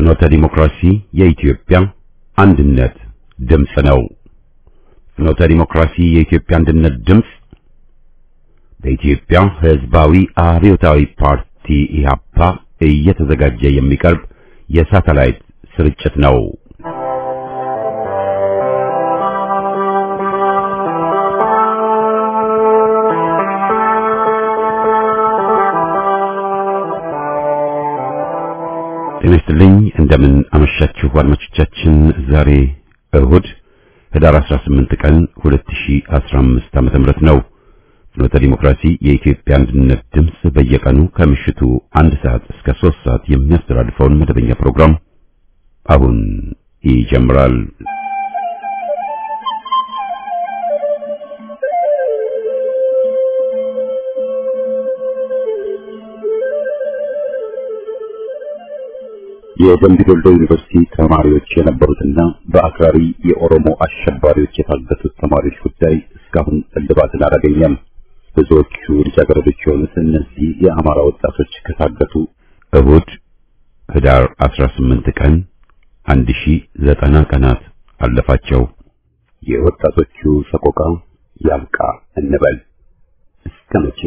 ፍኖተ ዲሞክራሲ የኢትዮጵያ አንድነት ድምፅ ነው። ፍኖተ ዲሞክራሲ የኢትዮጵያ አንድነት ድምፅ በኢትዮጵያ ሕዝባዊ አብዮታዊ ፓርቲ ኢህአፓ እየተዘጋጀ የሚቀርብ የሳተላይት ስርጭት ነው። ጤና ይስጥልኝ። እንደምን አመሻችሁ አድማጮቻችን። ዛሬ እሁድ ህዳር 18 ቀን 2015 ዓመተ ምህረት ነው። ፍኖተ ዲሞክራሲ የኢትዮጵያ አንድነት ድምፅ በየቀኑ ከምሽቱ አንድ ሰዓት እስከ 3 ሰዓት የሚያስተላልፈውን መደበኛ ፕሮግራም አሁን ይጀምራል። የደምቢ ዶሎ ዩኒቨርሲቲ ተማሪዎች የነበሩትና በአክራሪ የኦሮሞ አሸባሪዎች የታገቱት ተማሪዎች ጉዳይ እስካሁን እልባትን አላገኘም። ብዙዎቹ ልጃገረዶች የሆኑት እነዚህ የአማራ ወጣቶች ከታገቱ እሁድ ህዳር 18 ቀን 1090 ቀናት አለፋቸው። የወጣቶቹ ሰቆቃ ያብቃ እንበል እስከ መቼ?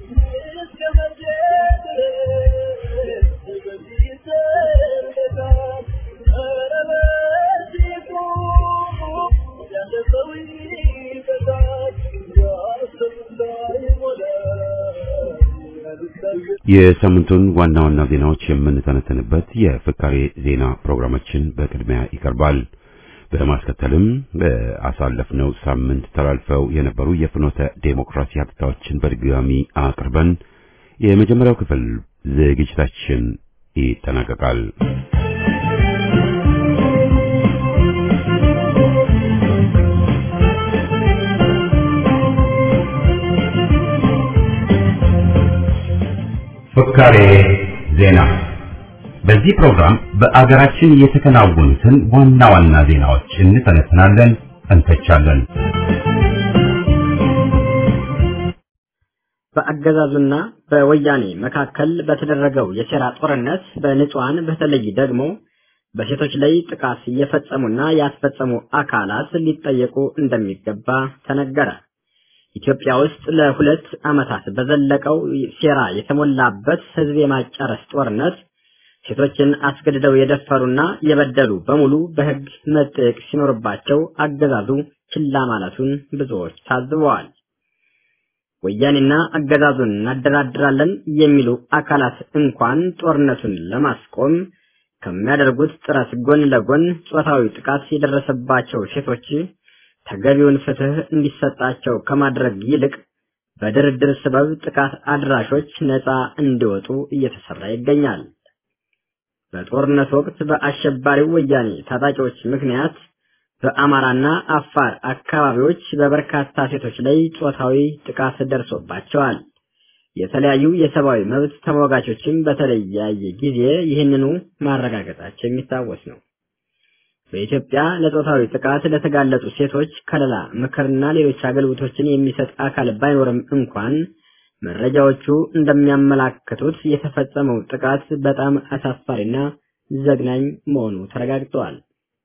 የሳምንቱን ዋና ዋና ዜናዎች የምንተነተንበት የፍካሬ ዜና ፕሮግራማችን በቅድሚያ ይቀርባል። በማስከተልም በአሳለፍነው ሳምንት ተላልፈው የነበሩ የፍኖተ ዴሞክራሲ ሀብታዎችን በድጋሚ አቅርበን የመጀመሪያው ክፍል ዝግጅታችን ይጠናቀቃል። ፍካሬ ዜና። በዚህ ፕሮግራም በአገራችን የተከናወኑትን ዋና ዋና ዜናዎች እንተነትናለን፣ እንተቻለን። በአገዛዙና በወያኔ መካከል በተደረገው የሴራ ጦርነት በንጹሃን በተለይ ደግሞ በሴቶች ላይ ጥቃት እየፈጸሙና ያስፈጸሙ አካላት ሊጠየቁ እንደሚገባ ተነገረ። ኢትዮጵያ ውስጥ ለሁለት ዓመታት በዘለቀው ሴራ የተሞላበት ሕዝብ የማጨረስ ጦርነት ሴቶችን አስገድደው የደፈሩና የበደሉ በሙሉ በሕግ መጠየቅ ሲኖርባቸው አገዛዙ ችላ ማለቱን ብዙዎች ታዝበዋል። ወያኔና አገዛዙን እናደራድራለን የሚሉ አካላት እንኳን ጦርነቱን ለማስቆም ከሚያደርጉት ጥረት ጎን ለጎን ጾታዊ ጥቃት የደረሰባቸው ሴቶች ተገቢውን ፍትህ እንዲሰጣቸው ከማድረግ ይልቅ በድርድር ሰበብ ጥቃት አድራሾች ነፃ እንዲወጡ እየተሰራ ይገኛል። በጦርነት ወቅት በአሸባሪው ወያኔ ታጣቂዎች ምክንያት በአማራና አፋር አካባቢዎች በበርካታ ሴቶች ላይ ጾታዊ ጥቃት ደርሶባቸዋል። የተለያዩ የሰብአዊ መብት ተሟጋቾችም በተለያየ ጊዜ ይህንኑ ማረጋገጣቸው የሚታወስ ነው። በኢትዮጵያ ለጾታዊ ጥቃት ለተጋለጡ ሴቶች ከለላ፣ ምክርና ሌሎች አገልግሎቶችን የሚሰጥ አካል ባይኖርም እንኳን መረጃዎቹ እንደሚያመላክቱት የተፈጸመው ጥቃት በጣም አሳፋሪና ዘግናኝ መሆኑ ተረጋግጠዋል።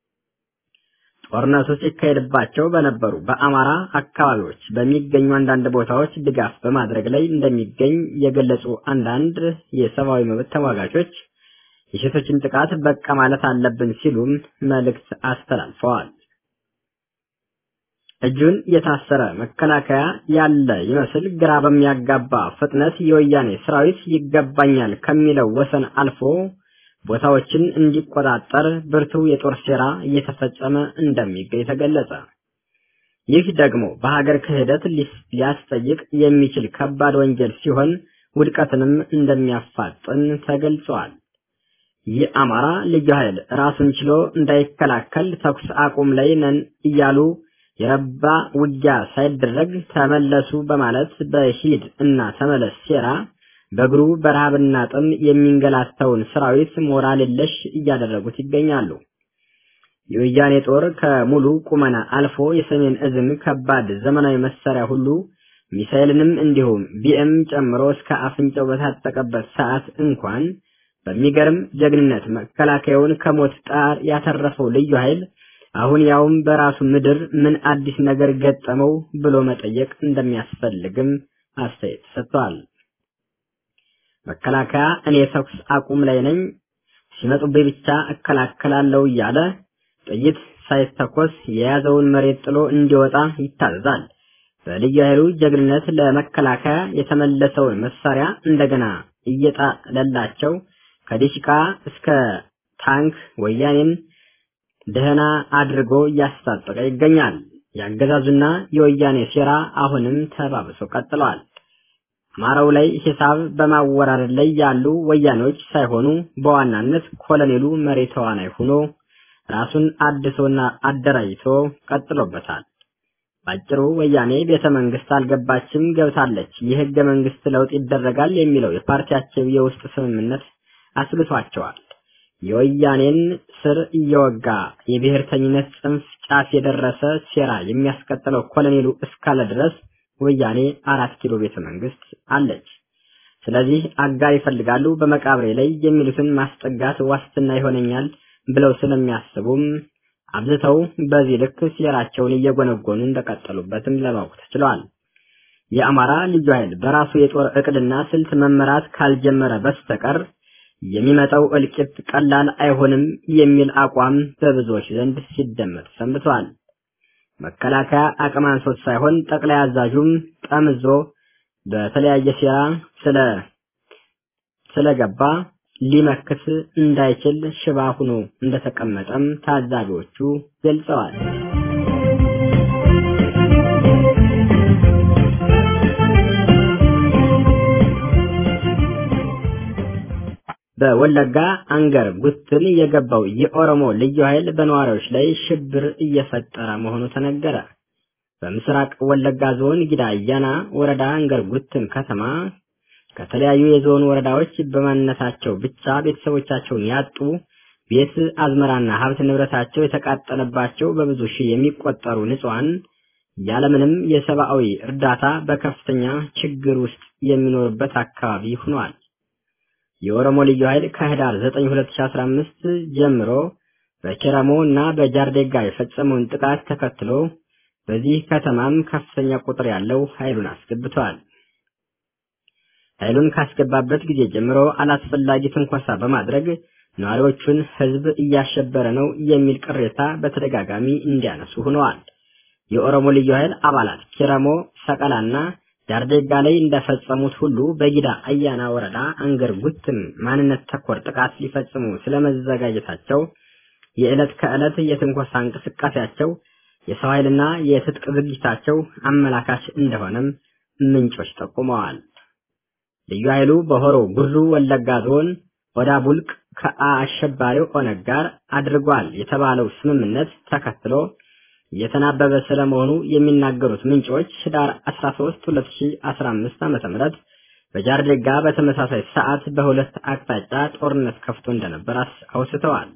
ጦርነቱ ሲካሄድባቸው በነበሩ በአማራ አካባቢዎች በሚገኙ አንዳንድ ቦታዎች ድጋፍ በማድረግ ላይ እንደሚገኝ የገለጹ አንዳንድ የሰብአዊ መብት ተሟጋቾች የሴቶችን ጥቃት በቃ ማለት አለብን ሲሉም መልእክት አስተላልፈዋል። እጁን የታሰረ መከላከያ ያለ ይመስል ግራ በሚያጋባ ፍጥነት የወያኔ ሰራዊት ይገባኛል ከሚለው ወሰን አልፎ ቦታዎችን እንዲቆጣጠር ብርቱ የጦር ሴራ እየተፈጸመ እንደሚገኝ ተገለጸ። ይህ ደግሞ በሀገር ክህደት ሊያስጠይቅ የሚችል ከባድ ወንጀል ሲሆን ውድቀትንም እንደሚያፋጥን ተገልጿል። የአማራ ልዩ ኃይል ራሱን ችሎ እንዳይከላከል ተኩስ አቁም ላይ ነን እያሉ የረባ ውጊያ ሳይደረግ ተመለሱ በማለት በሂድ እና ተመለስ ሴራ በእግሩ በረሃብና ጥም የሚንገላታውን ሰራዊት ሞራል የለሽ እያደረጉት ይገኛሉ። የወያኔ ጦር ከሙሉ ቁመና አልፎ የሰሜን እዝን ከባድ ዘመናዊ መሳሪያ ሁሉ ሚሳኤልንም እንዲሁም ቢኤም ጨምሮ እስከ አፍንጫው በታጠቀበት ሰዓት እንኳን በሚገርም ጀግንነት መከላከያውን ከሞት ጣር ያተረፈው ልዩ ኃይል አሁን ያውም በራሱ ምድር ምን አዲስ ነገር ገጠመው ብሎ መጠየቅ እንደሚያስፈልግም አስተያየት ሰጥቷል። መከላከያ እኔ ተኩስ አቁም ላይ ነኝ፣ ሲመጡብኝ ብቻ እከላከላለሁ እያለ ጥይት ሳይተኮስ የያዘውን መሬት ጥሎ እንዲወጣ ይታዘዛል። በልዩ ኃይሉ ጀግንነት ለመከላከያ የተመለሰውን መሳሪያ እንደገና እየጣለላቸው ከዲሽቃ እስከ ታንክ ወያኔን ደህና አድርጎ እያስታጠቀ ይገኛል። የአገዛዙና የወያኔ ሴራ አሁንም ተባብሶ ቀጥለዋል። አማራው ላይ ሂሳብ በማወራረድ ላይ ያሉ ወያኔዎች ሳይሆኑ በዋናነት ኮሎኔሉ መሪ ተዋናይ ሆኖ ራሱን አድሶና አደራጅቶ ቀጥሎበታል። ባጭሩ ወያኔ ቤተ መንግስት አልገባችም፣ ገብታለች። የህገ መንግስት ለውጥ ይደረጋል የሚለው የፓርቲያቸው የውስጥ ስምምነት አስብቷቸዋል። የወያኔን ስር እየወጋ የብሔርተኝነት ጽንፍ ጫፍ የደረሰ ሴራ የሚያስቀጥለው ኮሎኔሉ እስካለ ድረስ ወያኔ አራት ኪሎ ቤተ መንግስት አለች። ስለዚህ አጋር ይፈልጋሉ። በመቃብሬ ላይ የሚሉትን ማስጠጋት ዋስትና ይሆነኛል ብለው ስለሚያስቡም አብዝተው በዚህ ልክ ሴራቸውን እየጎነጎኑ እንደቀጠሉበትም ለማወቅ ተችሏል። የአማራ ልዩ ኃይል በራሱ የጦር እቅድና ስልት መመራት ካልጀመረ በስተቀር የሚመጣው እልቂት ቀላል አይሆንም የሚል አቋም በብዙዎች ዘንድ ሲደመጥ ሰንብቷል። መከላከያ አቅም አንሶት ሳይሆን ጠቅላይ አዛዡም ጠምዞ በተለያየ ሴራ ስለ ስለገባ ሊመክት እንዳይችል ሽባ ሆኖ እንደተቀመጠም ታዛቢዎቹ ገልጸዋል። በወለጋ አንገር ጉትን የገባው የኦሮሞ ልዩ ኃይል በነዋሪዎች ላይ ሽብር እየፈጠረ መሆኑ ተነገረ። በምስራቅ ወለጋ ዞን ጊዳ አያና ወረዳ አንገር ጉትን ከተማ ከተለያዩ የዞን ወረዳዎች በማንነታቸው ብቻ ቤተሰቦቻቸውን ያጡ ቤት አዝመራና ሀብት ንብረታቸው የተቃጠለባቸው በብዙ ሺህ የሚቆጠሩ ንጹሐን ያለምንም የሰብአዊ እርዳታ በከፍተኛ ችግር ውስጥ የሚኖርበት አካባቢ ሆኗል። የኦሮሞ ልዩ ኃይል ከህዳር 9 2015 ጀምሮ በኪረሞ እና በጃርዴጋ የፈጸመውን ጥቃት ተከትሎ በዚህ ከተማም ከፍተኛ ቁጥር ያለው ኃይሉን አስገብቷል። ኃይሉን ካስገባበት ጊዜ ጀምሮ አላስፈላጊ ትንኮሳ በማድረግ ነዋሪዎቹን ህዝብ እያሸበረ ነው የሚል ቅሬታ በተደጋጋሚ እንዲያነሱ ሆነዋል። የኦሮሞ ልዩ ኃይል አባላት ኪረሞ፣ ሰቀላና ጃርዴጋ ላይ እንደፈጸሙት ሁሉ በጊዳ አያና ወረዳ አንገር ጉትን ማንነት ተኮር ጥቃት ሊፈጽሙ ስለመዘጋጀታቸው የዕለት ከዕለት የትንኮሳ እንቅስቃሴያቸው የሰው ኃይልና የትጥቅ ዝግጅታቸው አመላካች እንደሆነም ምንጮች ጠቁመዋል። ልዩ ኃይሉ በሆሮ ጉሩ ወለጋ ዞን ወዳ ቡልቅ ከአሸባሪው ኦነግ ጋር አድርጓል የተባለው ስምምነት ተከትሎ የተናበበ ስለመሆኑ የሚናገሩት ምንጮች ህዳር 13 2015 ዓ.ም በጃርዴጋ በተመሳሳይ ሰዓት በሁለት አቅጣጫ ጦርነት ከፍቶ እንደነበር አውስተዋል።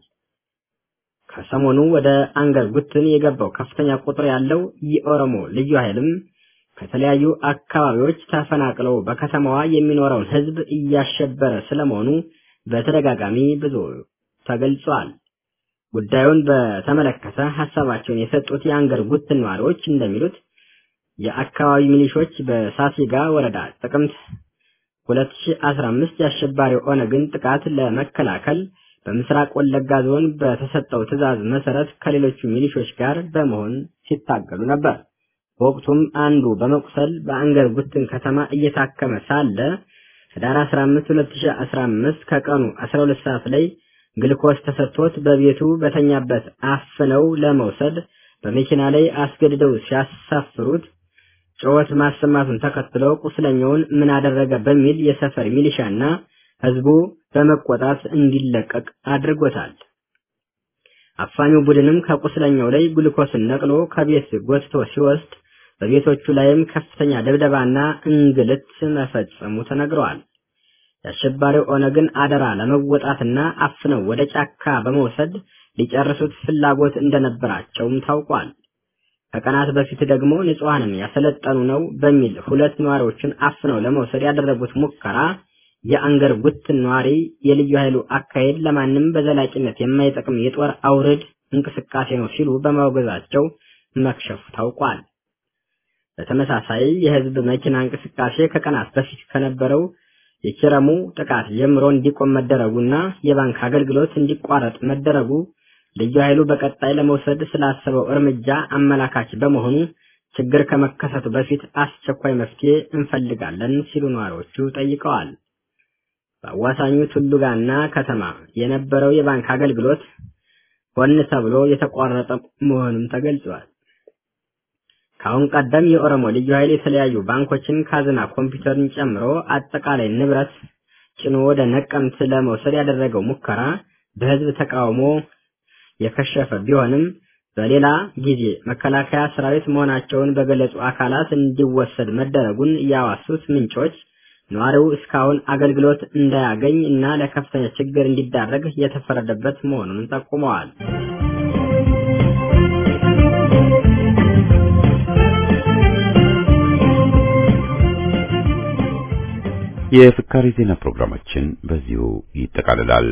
ከሰሞኑ ወደ አንገር ጉትን የገባው ከፍተኛ ቁጥር ያለው የኦሮሞ ልዩ ኃይልም ከተለያዩ አካባቢዎች ተፈናቅለው በከተማዋ የሚኖረውን ህዝብ እያሸበረ ስለመሆኑ በተደጋጋሚ ብዙ ተገልጿል። ጉዳዩን በተመለከተ ሀሳባቸውን የሰጡት የአንገር ጉትን ነዋሪዎች እንደሚሉት የአካባቢ ሚሊሾች በሳሲጋ ወረዳ ጥቅምት 2015 የአሸባሪው ኦነግን ጥቃት ለመከላከል በምስራቅ ወለጋ ዞን በተሰጠው ትዕዛዝ መሰረት ከሌሎቹ ሚሊሾች ጋር በመሆን ሲታገሉ ነበር። በወቅቱም አንዱ በመቁሰል በአንገር ጉትን ከተማ እየታከመ ሳለ ህዳር 15 2015 ከቀኑ 12 ሰዓት ላይ ግልኮስ ተሰጥቶት በቤቱ በተኛበት አፍነው ለመውሰድ በመኪና ላይ አስገድደው ሲያሳፍሩት ጩኸት ማሰማቱን ተከትሎ ቁስለኛውን ምን አደረገ በሚል የሰፈር ሚሊሻና ህዝቡ በመቆጣት እንዲለቀቅ አድርጎታል። አፋኙ ቡድንም ከቁስለኛው ላይ ግሉኮስን ነቅሎ ከቤት ጎትቶ ሲወስድ በቤቶቹ ላይም ከፍተኛ ድብደባና እንግልት መፈጸሙ ተነግረዋል። የአሸባሪው ኦነግን አደራ ለመወጣትና አፍነው ወደ ጫካ በመውሰድ ሊጨርሱት ፍላጎት እንደነበራቸውም ታውቋል። ከቀናት በፊት ደግሞ ንጹሐንን ያሰለጠኑ ነው በሚል ሁለት ነዋሪዎችን አፍነው ለመውሰድ ያደረጉት ሙከራ የአንገር ጉት ነዋሪ የልዩ ኃይሉ አካሄድ ለማንም በዘላቂነት የማይጠቅም የጦር አውርድ እንቅስቃሴ ነው ሲሉ በማውገዛቸው መክሸፉ ታውቋል። በተመሳሳይ የህዝብ መኪና እንቅስቃሴ ከቀናት በፊት ከነበረው የኪረሙ ጥቃት ጀምሮ እንዲቆም መደረጉና የባንክ አገልግሎት እንዲቋረጥ መደረጉ ልዩ ኃይሉ በቀጣይ ለመውሰድ ስላሰበው እርምጃ አመላካች በመሆኑ ችግር ከመከሰቱ በፊት አስቸኳይ መፍትሄ እንፈልጋለን ሲሉ ነዋሪዎቹ ጠይቀዋል። በአዋሳኙ ቱሉጋና ከተማ የነበረው የባንክ አገልግሎት ሆን ተብሎ የተቋረጠ መሆኑም ተገልጿል። ከአሁን ቀደም የኦሮሞ ልዩ ኃይል የተለያዩ ባንኮችን ካዝና ኮምፒውተርን ጨምሮ አጠቃላይ ንብረት ጭኖ ወደ ነቀምት ለመውሰድ ያደረገው ሙከራ በህዝብ ተቃውሞ የከሸፈ ቢሆንም በሌላ ጊዜ መከላከያ ሰራዊት መሆናቸውን በገለጹ አካላት እንዲወሰድ መደረጉን ያዋሱት ምንጮች ነዋሪው እስካሁን አገልግሎት እንዳያገኝ እና ለከፍተኛ ችግር እንዲዳረግ የተፈረደበት መሆኑን ጠቁመዋል። የፍካሪ ዜና ፕሮግራማችን በዚሁ ይጠቃልላል።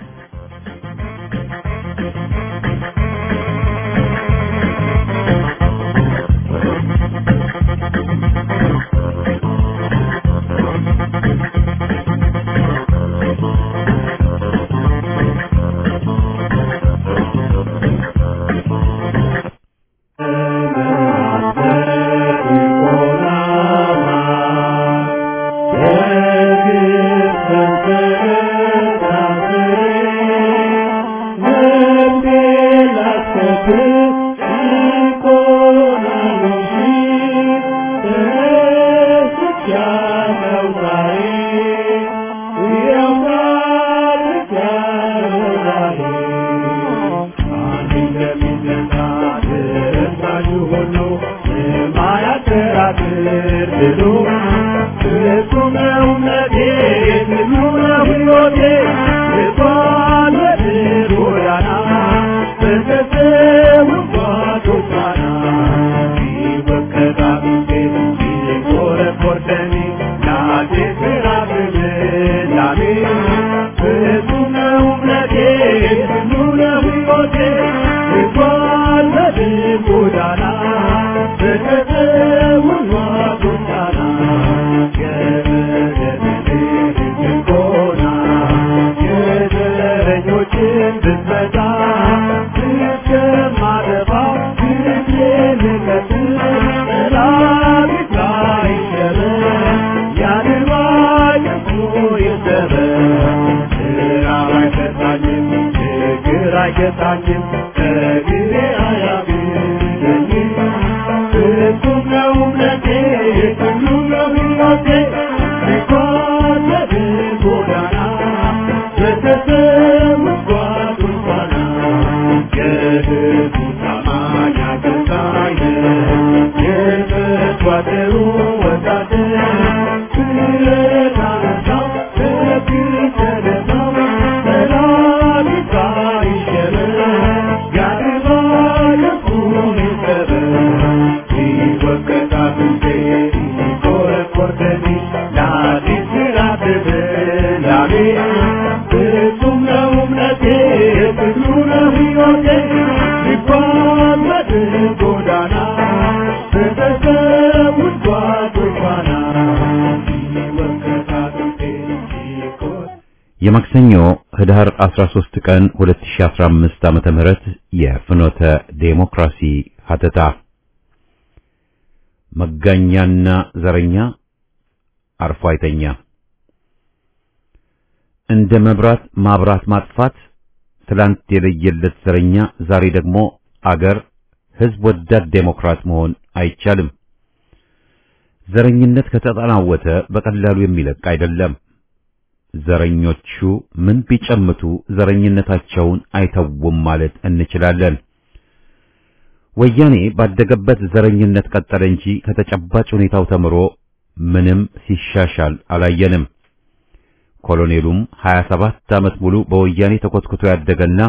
የማክሰኞ ህዳር 13 ቀን 2015 ዓመተ ምህረት የፍኖተ ዴሞክራሲ ሀተታ መጋኛና ዘረኛ አርፎ አይተኛ እንደ መብራት ማብራት ማጥፋት ትላንት የለየለት ዘረኛ ዛሬ ደግሞ አገር ህዝብ ወዳድ ዴሞክራት መሆን አይቻልም። ዘረኝነት ከተጠናወተ በቀላሉ የሚለቅ አይደለም። ዘረኞቹ ምን ቢጨምቱ ዘረኝነታቸውን አይተውም ማለት እንችላለን። ወያኔ ባደገበት ዘረኝነት ቀጠለ እንጂ ከተጨባጭ ሁኔታው ተምሮ ምንም ሲሻሻል አላየንም። ኮሎኔሉም 27 ዓመት ሙሉ በወያኔ ተኮትኩቶ ያደገና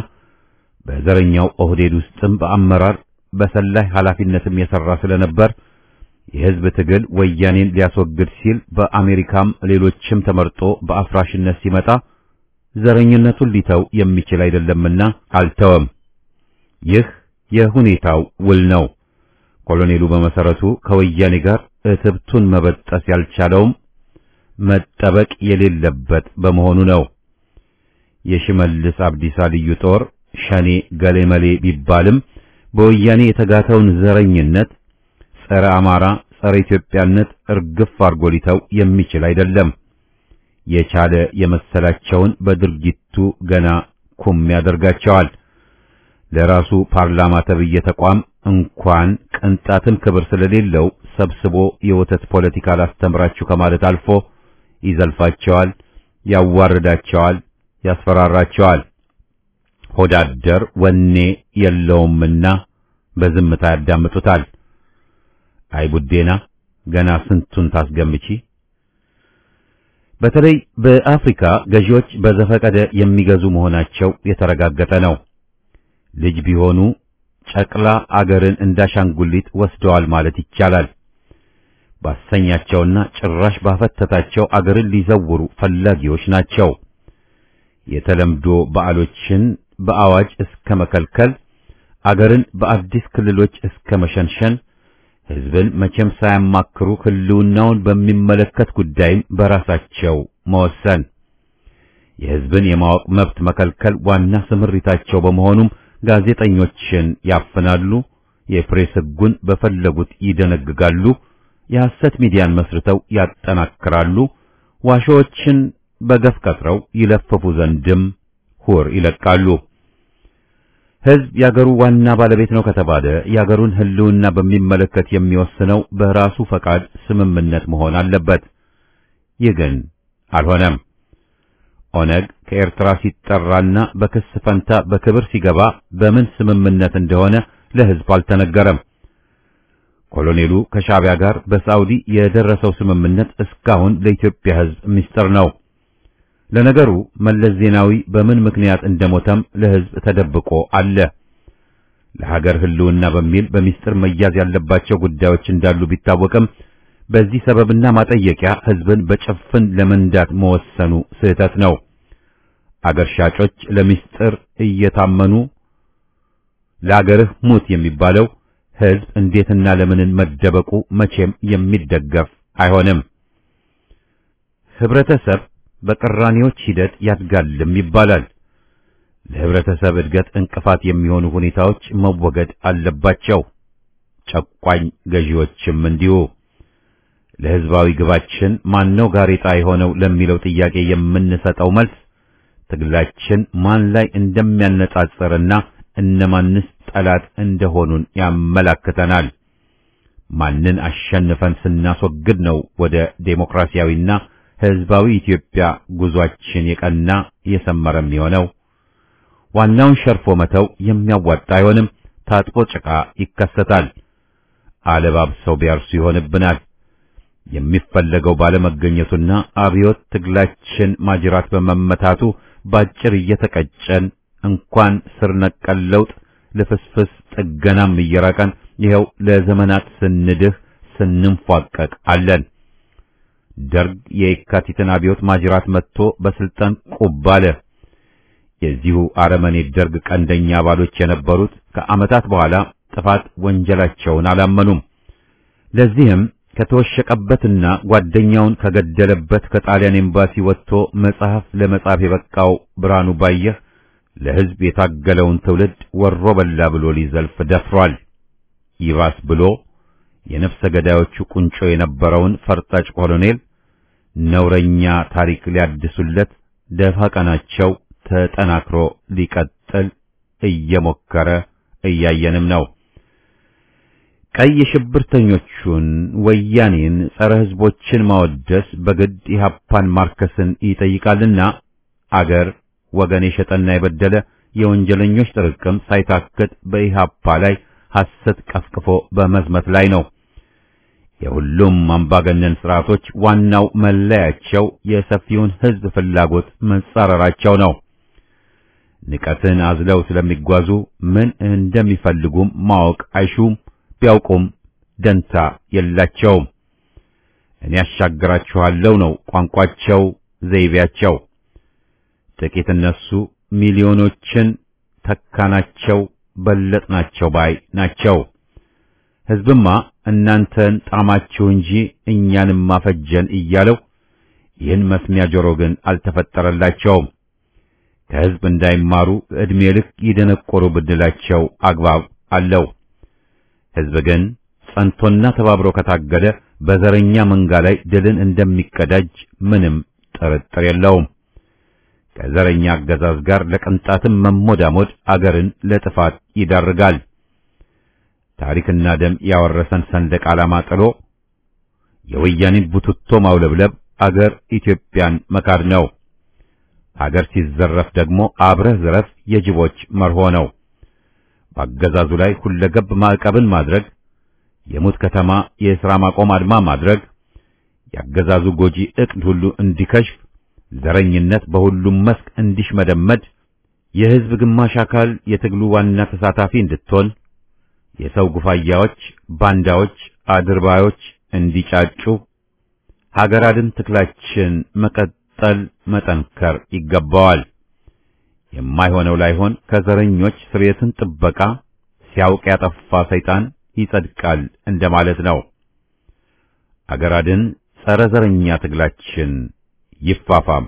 በዘረኛው ኦህዴድ ውስጥም በአመራር በሰላይ ኃላፊነትም የሰራ ስለነበር የህዝብ ትግል ወያኔን ሊያስወግድ ሲል በአሜሪካም ሌሎችም ተመርጦ በአፍራሽነት ሲመጣ ዘረኝነቱን ሊተው የሚችል አይደለምና አልተወም። ይህ የሁኔታው ውል ነው። ኮሎኔሉ በመሰረቱ ከወያኔ ጋር እትብቱን መበጠስ ያልቻለውም መጠበቅ የሌለበት በመሆኑ ነው። የሽመልስ አብዲሳ ልዩ ጦር ሸኔ ገሌመሌ ቢባልም በወያኔ የተጋተውን ዘረኝነት፣ ጸረ አማራ፣ ጸረ ኢትዮጵያነት እርግፍ አርጎ ሊተው የሚችል አይደለም። የቻለ የመሰላቸውን በድርጊቱ ገና ኩም ያደርጋቸዋል። ለራሱ ፓርላማ ተብዬ ተቋም እንኳን ቅንጣትም ክብር ስለሌለው ሰብስቦ የወተት ፖለቲካ ላስተምራችሁ ከማለት አልፎ ይዘልፋቸዋል፣ ያዋርዳቸዋል፣ ያስፈራራቸዋል። ሆዳደር ወኔ የለውምና በዝምታ ያዳምጡታል። አይ ቡዴና ገና ስንቱን ታስገምቺ። በተለይ በአፍሪካ ገዢዎች በዘፈቀደ የሚገዙ መሆናቸው የተረጋገጠ ነው። ልጅ ቢሆኑ ጨቅላ አገርን እንዳሻንጉሊት ወስደዋል ማለት ይቻላል። ባሰኛቸውና ጭራሽ ባፈተታቸው አገርን ሊዘውሩ ፈላጊዎች ናቸው። የተለምዶ በዓሎችን በአዋጅ እስከ መከልከል፣ አገርን በአዲስ ክልሎች እስከ መሸንሸን፣ ሕዝብን መቼም ሳያማክሩ ሕልውናውን በሚመለከት ጉዳይም በራሳቸው መወሰን፣ የሕዝብን የማወቅ መብት መከልከል ዋና ስምሪታቸው በመሆኑም ጋዜጠኞችን ያፍናሉ፣ የፕሬስ ሕጉን በፈለጉት ይደነግጋሉ፣ የሐሰት ሚዲያን መስርተው ያጠናክራሉ፣ ዋሾዎችን በገፍ ቀጥረው ይለፍፉ ዘንድም ሁር ይለቃሉ። ሕዝብ የአገሩ ዋና ባለቤት ነው ከተባለ የአገሩን ሕልውና በሚመለከት የሚወስነው በራሱ ፈቃድ ስምምነት መሆን አለበት። ይህ ግን አልሆነም። ኦነግ ከኤርትራ ሲጠራና በክስ ፈንታ በክብር ሲገባ በምን ስምምነት እንደሆነ ለሕዝብ አልተነገረም። ኮሎኔሉ ከሻዕቢያ ጋር በሳዑዲ የደረሰው ስምምነት እስካሁን ለኢትዮጵያ ሕዝብ ምስጢር ነው። ለነገሩ መለስ ዜናዊ በምን ምክንያት እንደሞተም ለሕዝብ ተደብቆ አለ። ለሀገር ሕልውና በሚል በሚስጥር መያዝ ያለባቸው ጉዳዮች እንዳሉ ቢታወቅም በዚህ ሰበብና ማጠየቂያ ሕዝብን በጭፍን ለመንዳት መወሰኑ ስህተት ነው። አገር ሻጮች ለሚስጥር እየታመኑ ለአገርህ ሙት የሚባለው ሕዝብ እንዴትና ለምንን መደበቁ መቼም የሚደገፍ አይሆንም። ህብረተሰብ በቅራኔዎች ሂደት ያድጋልም ይባላል። ለህብረተሰብ እድገት እንቅፋት የሚሆኑ ሁኔታዎች መወገድ አለባቸው። ጨቋኝ ገዢዎችም እንዲሁ። ለህዝባዊ ግባችን ማነው ጋሬጣ የሆነው ለሚለው ጥያቄ የምንሰጠው መልስ ትግላችን ማን ላይ እንደሚያነጻጽርና እነማንስ ጠላት እንደሆኑን ያመላክተናል። ማንን አሸንፈን ስናስወግድ ነው ወደ ዴሞክራሲያዊና ህዝባዊ ኢትዮጵያ ጉዟችን የቀና የሰመረ የሚሆነው? ዋናውን ሸርፎ መተው የሚያዋጣ አይሆንም። ታጥቦ ጭቃ ይከሰታል። አለባብሰው ቢያርሱ ይሆንብናል። የሚፈለገው ባለመገኘቱና አብዮት ትግላችን ማጅራት በመመታቱ ባጭር እየተቀጨን እንኳን ስር ነቀል ለውጥ ልፍስፍስ ጥገናም እየራቀን ይኸው ለዘመናት ስንድህ ስንንፏቀቅ አለን። ደርግ የየካቲትን አብዮት ማጅራት መጥቶ በስልጣን ቁብ አለ። የዚሁ አረመኔ ደርግ ቀንደኛ አባሎች የነበሩት ከዓመታት በኋላ ጥፋት ወንጀላቸውን አላመኑም። ለዚህም ከተወሸቀበትና ጓደኛውን ከገደለበት ከጣሊያን ኤምባሲ ወጥቶ መጽሐፍ ለመጻፍ የበቃው ብርሃኑ ባየህ ለሕዝብ የታገለውን ትውልድ ወሮ በላ ብሎ ሊዘልፍ ደፍሯል። ይባስ ብሎ የነፍሰ ገዳዮቹ ቁንጮ የነበረውን ፈርጣጭ ኮሎኔል ነውረኛ ታሪክ ሊያድሱለት ደፋ ቀናቸው ተጠናክሮ ሊቀጥል እየሞከረ እያየንም ነው። ቀይ ሽብርተኞቹን ወያኔን፣ ጸረ ሕዝቦችን ማወደስ በግድ ኢህአፓን ማርከስን ይጠይቃልና አገር ወገን የሸጠና የበደለ የወንጀለኞች ጥርቅም ሳይታክት በኢህአፓ ላይ ሐሰት ቀፍቅፎ በመዝመት ላይ ነው። የሁሉም አምባገነን ስርዓቶች ዋናው መለያቸው የሰፊውን ሕዝብ ፍላጎት መጻረራቸው ነው። ንቀትን አዝለው ስለሚጓዙ ምን እንደሚፈልጉም ማወቅ አይሹም። ቢያውቁም ደንታ የላቸውም። እኔ ያሻግራችኋለሁ ነው ቋንቋቸው፣ ዘይቤያቸው። ጥቂት እነሱ ሚሊዮኖችን ተካናቸው፣ በለጥናቸው ባይ ናቸው። ሕዝብማ እናንተን ጣማችሁ እንጂ እኛንም ማፈጀን እያለው ይህን መስሚያ ጆሮ ግን አልተፈጠረላቸውም። ከሕዝብ እንዳይማሩ ዕድሜ ልክ ይደነቆሩ ብንላቸው አግባብ አለው። ሕዝብ ግን ጸንቶና ተባብሮ ከታገደ በዘረኛ መንጋ ላይ ድልን እንደሚቀዳጅ ምንም ጥርጥር የለውም። ከዘረኛ አገዛዝ ጋር ለቅንጣትም መሞዳሞድ አገርን ለጥፋት ይዳርጋል። ታሪክና ደም ያወረሰን ሰንደቅ ዓላማ ጥሎ የወያኔን ቡትቶ ማውለብለብ አገር ኢትዮጵያን መካድ ነው። አገር ሲዘረፍ ደግሞ አብረህ ዝረፍ የጅቦች መርሆ ነው። በአገዛዙ ላይ ሁለገብ ማዕቀብን ማድረግ፣ የሙት ከተማ የሥራ ማቆም አድማ ማድረግ፣ የአገዛዙ ጎጂ ዕቅድ ሁሉ እንዲከሽፍ፣ ዘረኝነት በሁሉም መስክ እንዲሽመደመድ፣ የሕዝብ ግማሽ አካል የትግሉ ዋና ተሳታፊ እንድትሆን፣ የሰው ጉፋያዎች፣ ባንዳዎች፣ አድርባዮች እንዲጫጩ ሀገር አድን ትግላችን መቀጠል መጠንከር ይገባዋል። የማይሆነው ላይሆን ከዘረኞች ስርየትን ጥበቃ ሲያውቅ ያጠፋ ሰይጣን ይጸድቃል እንደማለት ነው። አገር አድን ጸረ ዘረኛ ትግላችን ይፋፋም።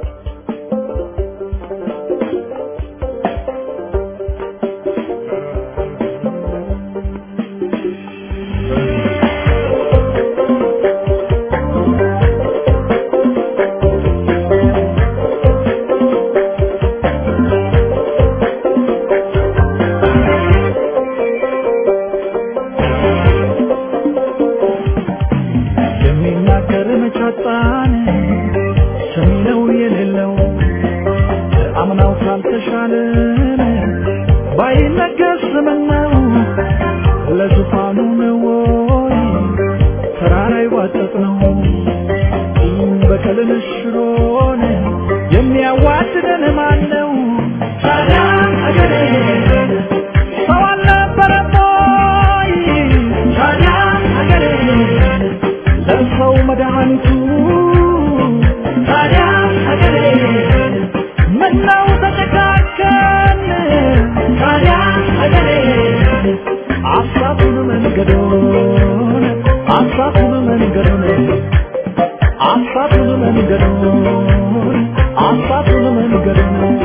የሚናገር መቻጣን ሰሚ ነው የሌለው አምናው ካልተሻለን ባይነገር ስምነው ለዙፋኑ ነው ወይ ተራራ ይዋጠጥ ነው በቀልን ሽሮን የሚያዋድደን ማን ነው ታዲያ አገሬ ሰው አልነበረም ወይ ታዲያ አገሬ ለሰው መድኃኒቱ ታዲያ ሀገሬ ምነው ተጨካከን ታዲያ ሀገሬ አሳቱን መንገዶን አሳቱን መንገዶን አሳቱን መንገዶን አሳቱን መንገዶን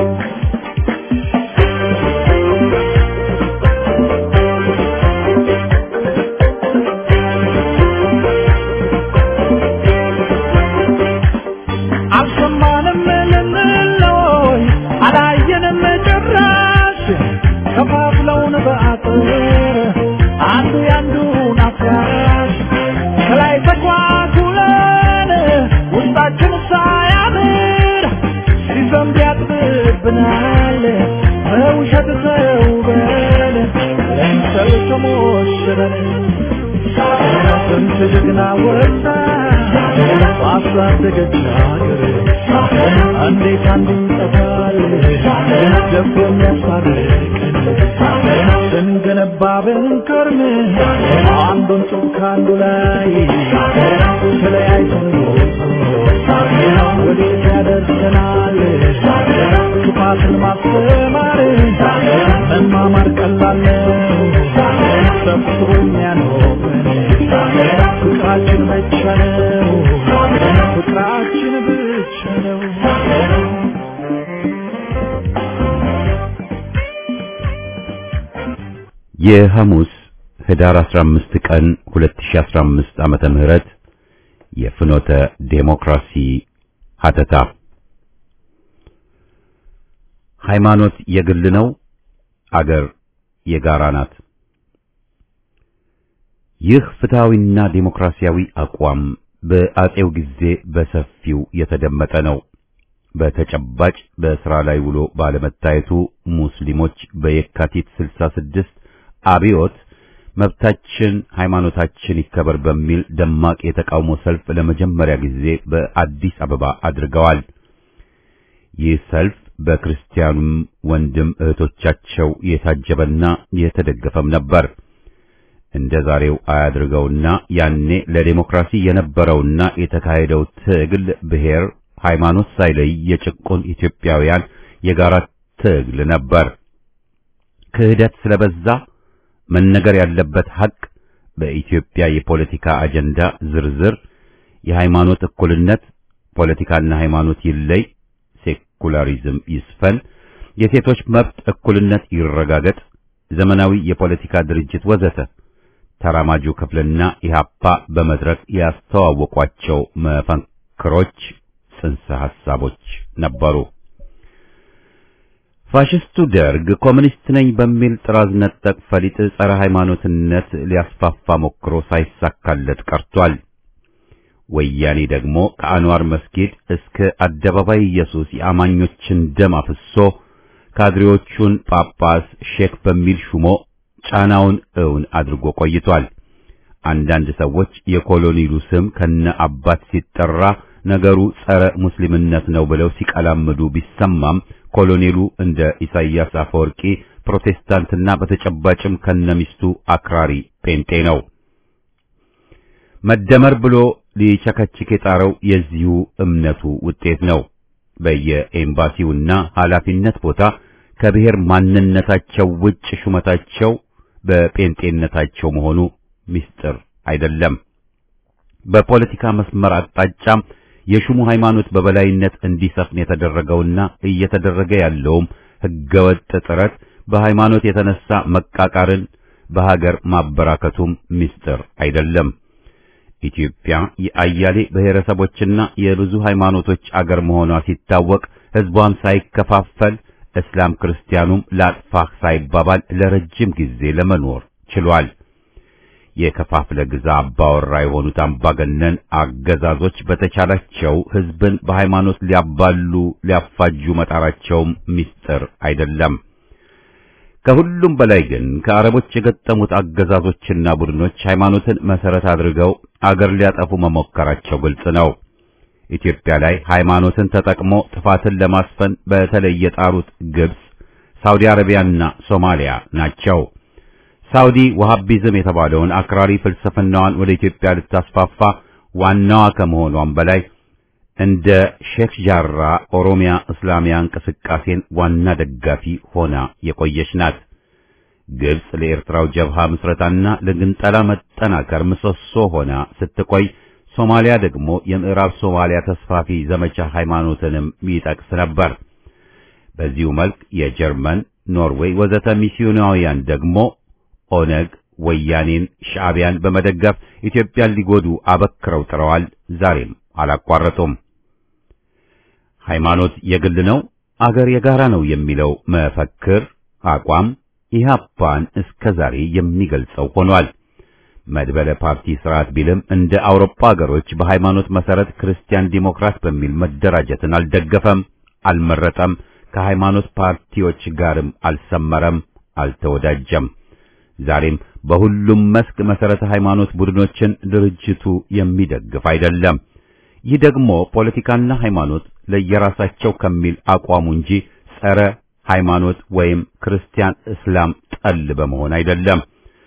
አልሰማንም ልንለይ አላየንም ጭራሽ ከፋፍለውን በአጥር አንዱ ያንዱን አፍራሽ ከላይ ተኳኩለን ውስጣችን ሳያምር ሲዘንብ ያጥብብናል በውሸት ተውበን ለምሰል ተሞሽረን ስንት ጀግና ወጣ ባሳደገች ሀገር እንዴት አንዱ ይጠፋል ደፍሮ የሚያስታርቀን ስንገነባ ብንከርም አንዱን ጡብ ከአንዱ ላይ ተለያይተን ወዴት ያደርሰናል ክፋትን ማስተማር መማማር ቀላል ነው ሰፍሮ የሚያኖረን ፍቅራችን ብቻ ነው ፍቅራችን ብቻ ነው የሐሙስ ህዳር 15 ቀን 2015 ዓመተ ምህረት የፍኖተ ዴሞክራሲ ሀተታ ሃይማኖት የግል ነው፣ አገር የጋራ ናት። ይህ ፍትሃዊና ዴሞክራሲያዊ አቋም በአጼው ጊዜ በሰፊው የተደመጠ ነው። በተጨባጭ በስራ ላይ ውሎ ባለመታየቱ ሙስሊሞች በየካቲት 66 አብዮት መብታችን ሃይማኖታችን ይከበር በሚል ደማቅ የተቃውሞ ሰልፍ ለመጀመሪያ ጊዜ በአዲስ አበባ አድርገዋል። ይህ ሰልፍ በክርስቲያኑም ወንድም እህቶቻቸው የታጀበና የተደገፈም ነበር። እንደ ዛሬው አያድርገውና ያኔ ለዴሞክራሲ የነበረውና የተካሄደው ትግል ብሔር፣ ሃይማኖት ሳይለይ የጭቁን ኢትዮጵያውያን የጋራ ትግል ነበር። ክህደት ስለበዛ መነገር ያለበት ሐቅ በኢትዮጵያ የፖለቲካ አጀንዳ ዝርዝር የሃይማኖት እኩልነት፣ ፖለቲካና ሃይማኖት ይለይ፣ ሴኩላሪዝም ይስፈን፣ የሴቶች መብት እኩልነት ይረጋገጥ፣ ዘመናዊ የፖለቲካ ድርጅት ወዘተ ተራማጁ ክፍልና ኢህአፓ በመድረክ ያስተዋወቋቸው መፈክሮች፣ ጽንሰ ሐሳቦች ነበሩ። ፋሽስቱ ደርግ ኮሚኒስት ነኝ በሚል ጥራዝ ነጠቅ ፈሊጥ ጸረ ሃይማኖትነት ሊያስፋፋ ሞክሮ ሳይሳካለት ቀርቷል። ወያኔ ደግሞ ከአንዋር መስጊድ እስከ አደባባይ ኢየሱስ የአማኞችን ደም አፍሶ ካድሬዎቹን ጳጳስ ሼክ በሚል ሹሞ ጫናውን እውን አድርጎ ቆይቷል። አንዳንድ ሰዎች የኮሎኔሉ ስም ከነ አባት ሲጠራ ነገሩ ጸረ ሙስሊምነት ነው ብለው ሲቀላምዱ ቢሰማም ኮሎኔሉ እንደ ኢሳይያስ አፈወርቂ ፕሮቴስታንትና በተጨባጭም ከነሚስቱ አክራሪ ጴንጤ ነው። መደመር ብሎ ሊቸከችክ የጣረው የዚሁ እምነቱ ውጤት ነው። በየኤምባሲውና ኃላፊነት ቦታ ከብሔር ማንነታቸው ውጭ ሹመታቸው በጴንጤነታቸው መሆኑ ምስጢር አይደለም። በፖለቲካ መስመር አቅጣጫም የሹሙ ሃይማኖት በበላይነት እንዲሰፍን የተደረገውና እየተደረገ ያለውም ህገወጥ ጥረት በሃይማኖት የተነሳ መቃቃርን በሀገር ማበራከቱም ምስጢር አይደለም። ኢትዮጵያ የአያሌ ብሔረሰቦችና የብዙ ሃይማኖቶች አገር መሆኗ ሲታወቅ ህዝቧም ሳይከፋፈል እስላም ክርስቲያኑም ላጥፋህ ሳይባባል ለረጅም ጊዜ ለመኖር ችሏል። የከፋፍለ ግዛ አባወራ የሆኑት አምባገነን አገዛዞች በተቻላቸው ህዝብን በሃይማኖት ሊያባሉ ሊያፋጁ መጣራቸውም ምስጢር አይደለም። ከሁሉም በላይ ግን ከአረቦች የገጠሙት አገዛዞችና ቡድኖች ሃይማኖትን መሰረት አድርገው አገር ሊያጠፉ መሞከራቸው ግልጽ ነው። ኢትዮጵያ ላይ ሃይማኖትን ተጠቅሞ ጥፋትን ለማስፈን በተለይ የጣሩት ግብጽ፣ ሳውዲ አረቢያና ሶማሊያ ናቸው። ሳውዲ ወሃቢዝም የተባለውን አክራሪ ፍልስፍናዋን ወደ ኢትዮጵያ ልታስፋፋ ዋናዋ ከመሆኗም በላይ እንደ ሼክ ጃራ ኦሮሚያ እስላሚያ እንቅስቃሴን ዋና ደጋፊ ሆና የቆየች ናት። ግብጽ ለኤርትራው ጀብሃ ምስረታና ለግንጠላ መጠናከር ምሰሶ ሆና ስትቆይ፣ ሶማሊያ ደግሞ የምዕራብ ሶማሊያ ተስፋፊ ዘመቻ ሃይማኖትንም ይጠቅስ ነበር። በዚሁ መልክ የጀርመን፣ ኖርዌይ ወዘተ ሚስዮናውያን ደግሞ ኦነግ፣ ወያኔን፣ ሻዕቢያን በመደገፍ ኢትዮጵያን ሊጎዱ አበክረው ጥረዋል። ዛሬም አላቋረጡም። ሃይማኖት የግል ነው፣ አገር የጋራ ነው የሚለው መፈክር አቋም ኢህአፓን እስከ ዛሬ የሚገልጸው ሆኗል። መድበለ ፓርቲ ስርዓት ቢልም እንደ አውሮፓ ሀገሮች በሃይማኖት መሰረት ክርስቲያን ዲሞክራት በሚል መደራጀትን አልደገፈም፣ አልመረጠም። ከሃይማኖት ፓርቲዎች ጋርም አልሰመረም፣ አልተወዳጀም። ዛሬም በሁሉም መስክ መሰረተ ሃይማኖት ቡድኖችን ድርጅቱ የሚደግፍ አይደለም። ይህ ደግሞ ፖለቲካና ሃይማኖት ለየራሳቸው ከሚል አቋሙ እንጂ ጸረ ሃይማኖት ወይም ክርስቲያን እስላም ጠል በመሆን አይደለም።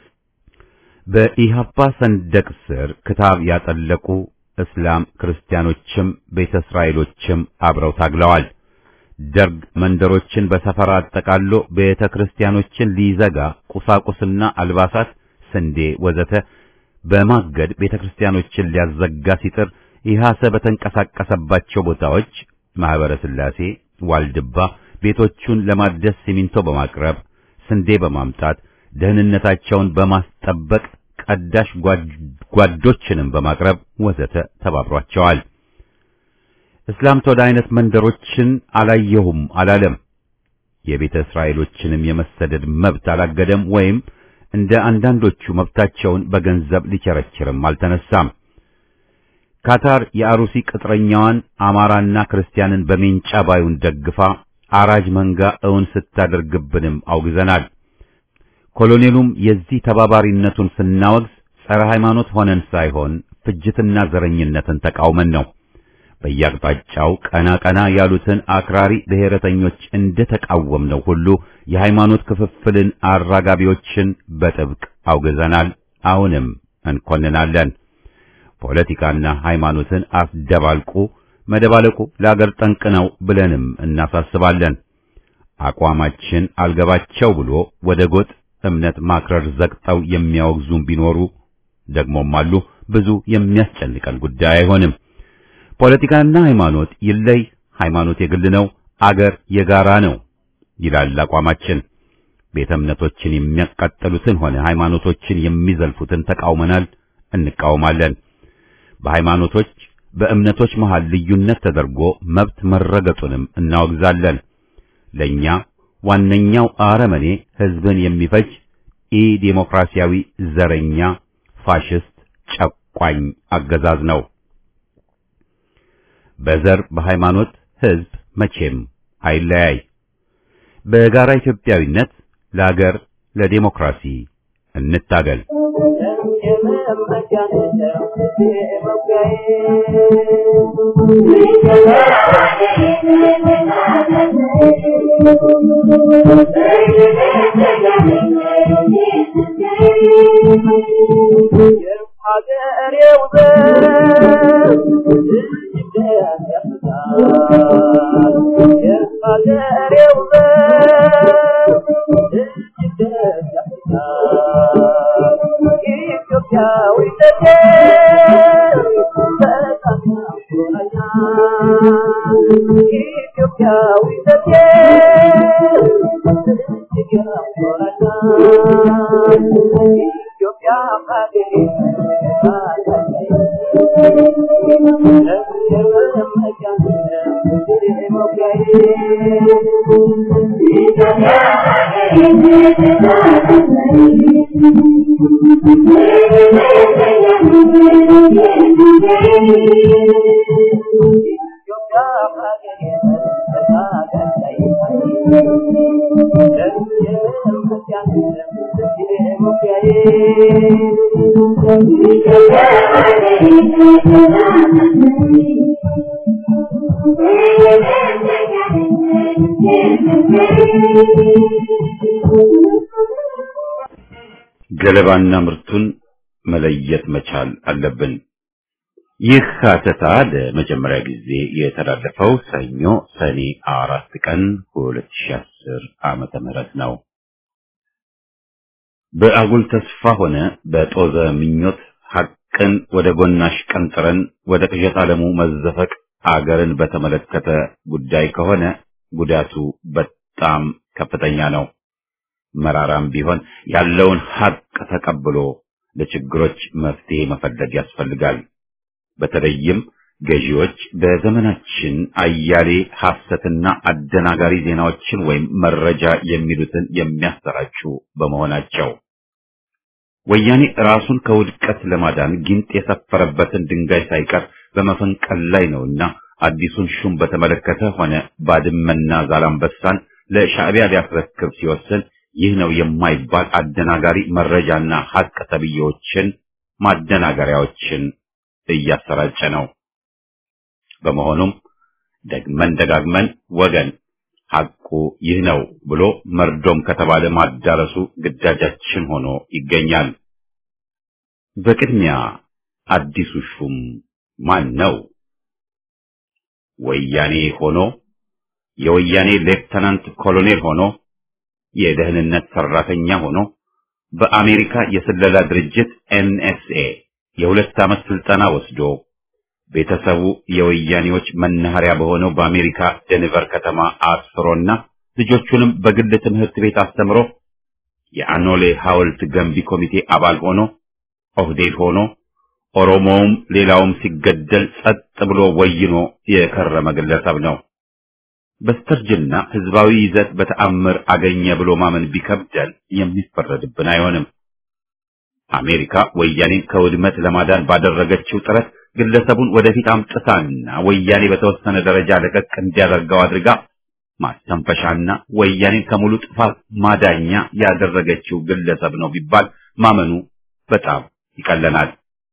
በኢህአፓ ሰንደቅ ስር ክታብ ያጠለቁ እስላም ክርስቲያኖችም ቤተ እስራኤሎችም አብረው ታግለዋል። ደርግ መንደሮችን በሰፈራ አጠቃሎ ቤተ ክርስቲያኖችን ሊዘጋ ቁሳቁስና አልባሳት፣ ስንዴ ወዘተ በማገድ ቤተ ክርስቲያኖችን ሊያዘጋ ሲጥር ኢህአሰ በተንቀሳቀሰባቸው ቦታዎች ማህበረ ሥላሴ፣ ዋልድባ ቤቶቹን ለማደስ ሲሚንቶ በማቅረብ ስንዴ በማምጣት ደህንነታቸውን በማስጠበቅ ቀዳሽ ጓዶችንም በማቅረብ ወዘተ ተባብሯቸዋል። እስላም ተወደ አይነት መንደሮችን አላየሁም አላለም። የቤተ እስራኤሎችንም የመሰደድ መብት አላገደም ወይም እንደ አንዳንዶቹ መብታቸውን በገንዘብ ሊቸረችርም አልተነሳም። ካታር የአሩሲ ቅጥረኛዋን አማራና ክርስቲያንን በሜንጫ ባዩን ደግፋ አራጅ መንጋ እውን ስታደርግብንም አውግዘናል። ኮሎኔሉም የዚህ ተባባሪነቱን ስናወግዝ ጸረ ሃይማኖት ሆነን ሳይሆን ፍጅትና ዘረኝነትን ተቃውመን ነው። በየአቅጣጫው ቀና ቀና ያሉትን አክራሪ ብሔረተኞች እንደ ተቃወምነው ሁሉ የሃይማኖት ክፍፍልን አራጋቢዎችን በጥብቅ አውግዘናል፣ አሁንም እንኮንናለን። ፖለቲካና ሃይማኖትን አስደባልቁ መደባለቁ ለአገር ጠንቅ ነው ብለንም እናሳስባለን። አቋማችን አልገባቸው ብሎ ወደ ጎጥ እምነት ማክረር ዘግጠው የሚያወግዙም ቢኖሩ ደግሞም አሉ። ብዙ የሚያስጨንቀን ጉዳይ አይሆንም። ፖለቲካና ሃይማኖት ይለይ፣ ሃይማኖት የግል ነው፣ አገር የጋራ ነው ይላል አቋማችን። ቤተ እምነቶችን የሚያቃጠሉትን ሆነ ሃይማኖቶችን የሚዘልፉትን ተቃውመናል፣ እንቃወማለን። በሃይማኖቶች በእምነቶች መሃል ልዩነት ተደርጎ መብት መረገጡንም እናወግዛለን። ለኛ ዋነኛው አረመኔ ህዝብን የሚፈጅ ኢ ዴሞክራሲያዊ ዘረኛ ፋሽስት ጨቋኝ አገዛዝ ነው። በዘር በሃይማኖት ህዝብ መቼም አይለያይ። በጋራ ኢትዮጵያዊነት ለአገር ለዴሞክራሲ እንታገል። ገለባና ምርቱን መለየት መቻል አለብን። ይህ ሀተታ ለመጀመሪያ ጊዜ የተላለፈው ሰኞ ሰኔ አራት ቀን 2010 ዓመተ ምህረት ነው። በአጉል ተስፋ ሆነ በጦዘ ምኞት ሐቅን ወደ ጎናሽ ቀንጥረን ወደ ቅዠት ዓለሙ መዘፈቅ አገርን በተመለከተ ጉዳይ ከሆነ ጉዳቱ በጣም ከፍተኛ ነው። መራራም ቢሆን ያለውን ሐቅ ተቀብሎ ለችግሮች መፍትሄ መፈለግ ያስፈልጋል። በተለይም ገዢዎች በዘመናችን አያሌ ሐሰትና አደናጋሪ ዜናዎችን ወይም መረጃ የሚሉትን የሚያሰራጩ በመሆናቸው ወያኔ ራሱን ከውድቀት ለማዳን ጊንጥ የሰፈረበትን ድንጋይ ሳይቀር በመፈንቀል ላይ ነውና አዲሱን ሹም በተመለከተ ሆነ ባድመና ዛላምበሳን ለሻዕቢያ ሊያስረክብ ሲወስን ይህ ነው የማይባል አደናጋሪ መረጃና ሐቅ ተብዬዎችን ማደናገሪያዎችን እያሰራጨ ነው። በመሆኑም ደግመን ደጋግመን ወገን ሐቁ ይህ ነው ብሎ መርዶም ከተባለ ማዳረሱ ግዳጃችን ሆኖ ይገኛል። በቅድሚያ አዲሱ ሹም ማን ነው? ወያኔ ሆኖ የወያኔ ሌፍተናንት ኮሎኔል ሆኖ የደህንነት ሰራተኛ ሆኖ በአሜሪካ የስለላ ድርጅት ኤንኤስኤ የሁለት ዓመት ስልጠና ወስዶ ቤተሰቡ የወያኔዎች መናኸሪያ በሆነው በአሜሪካ ደንቨር ከተማ አስፍሮና ልጆቹንም በግል ትምህርት ቤት አስተምሮ የአኖሌ ሐውልት ገንቢ ኮሚቴ አባል ሆኖ ኦህዴድ ሆኖ ኦሮሞውም ሌላውም ሲገደል ጸጥ ብሎ ወይኖ የከረመ ግለሰብ ነው። በስተርጅና ህዝባዊ ይዘት በተአምር አገኘ ብሎ ማመን ቢከብደን የሚፈረድብን አይሆንም። አሜሪካ ወያኔን ከውድመት ለማዳን ባደረገችው ጥረት ግለሰቡን ወደፊት አምጥታና ወያኔ በተወሰነ ደረጃ ለቀቅ እንዲያደርገው አድርጋ ማስተንፈሻና ወያኔን ከሙሉ ጥፋት ማዳኛ ያደረገችው ግለሰብ ነው ቢባል ማመኑ በጣም ይቀለናል።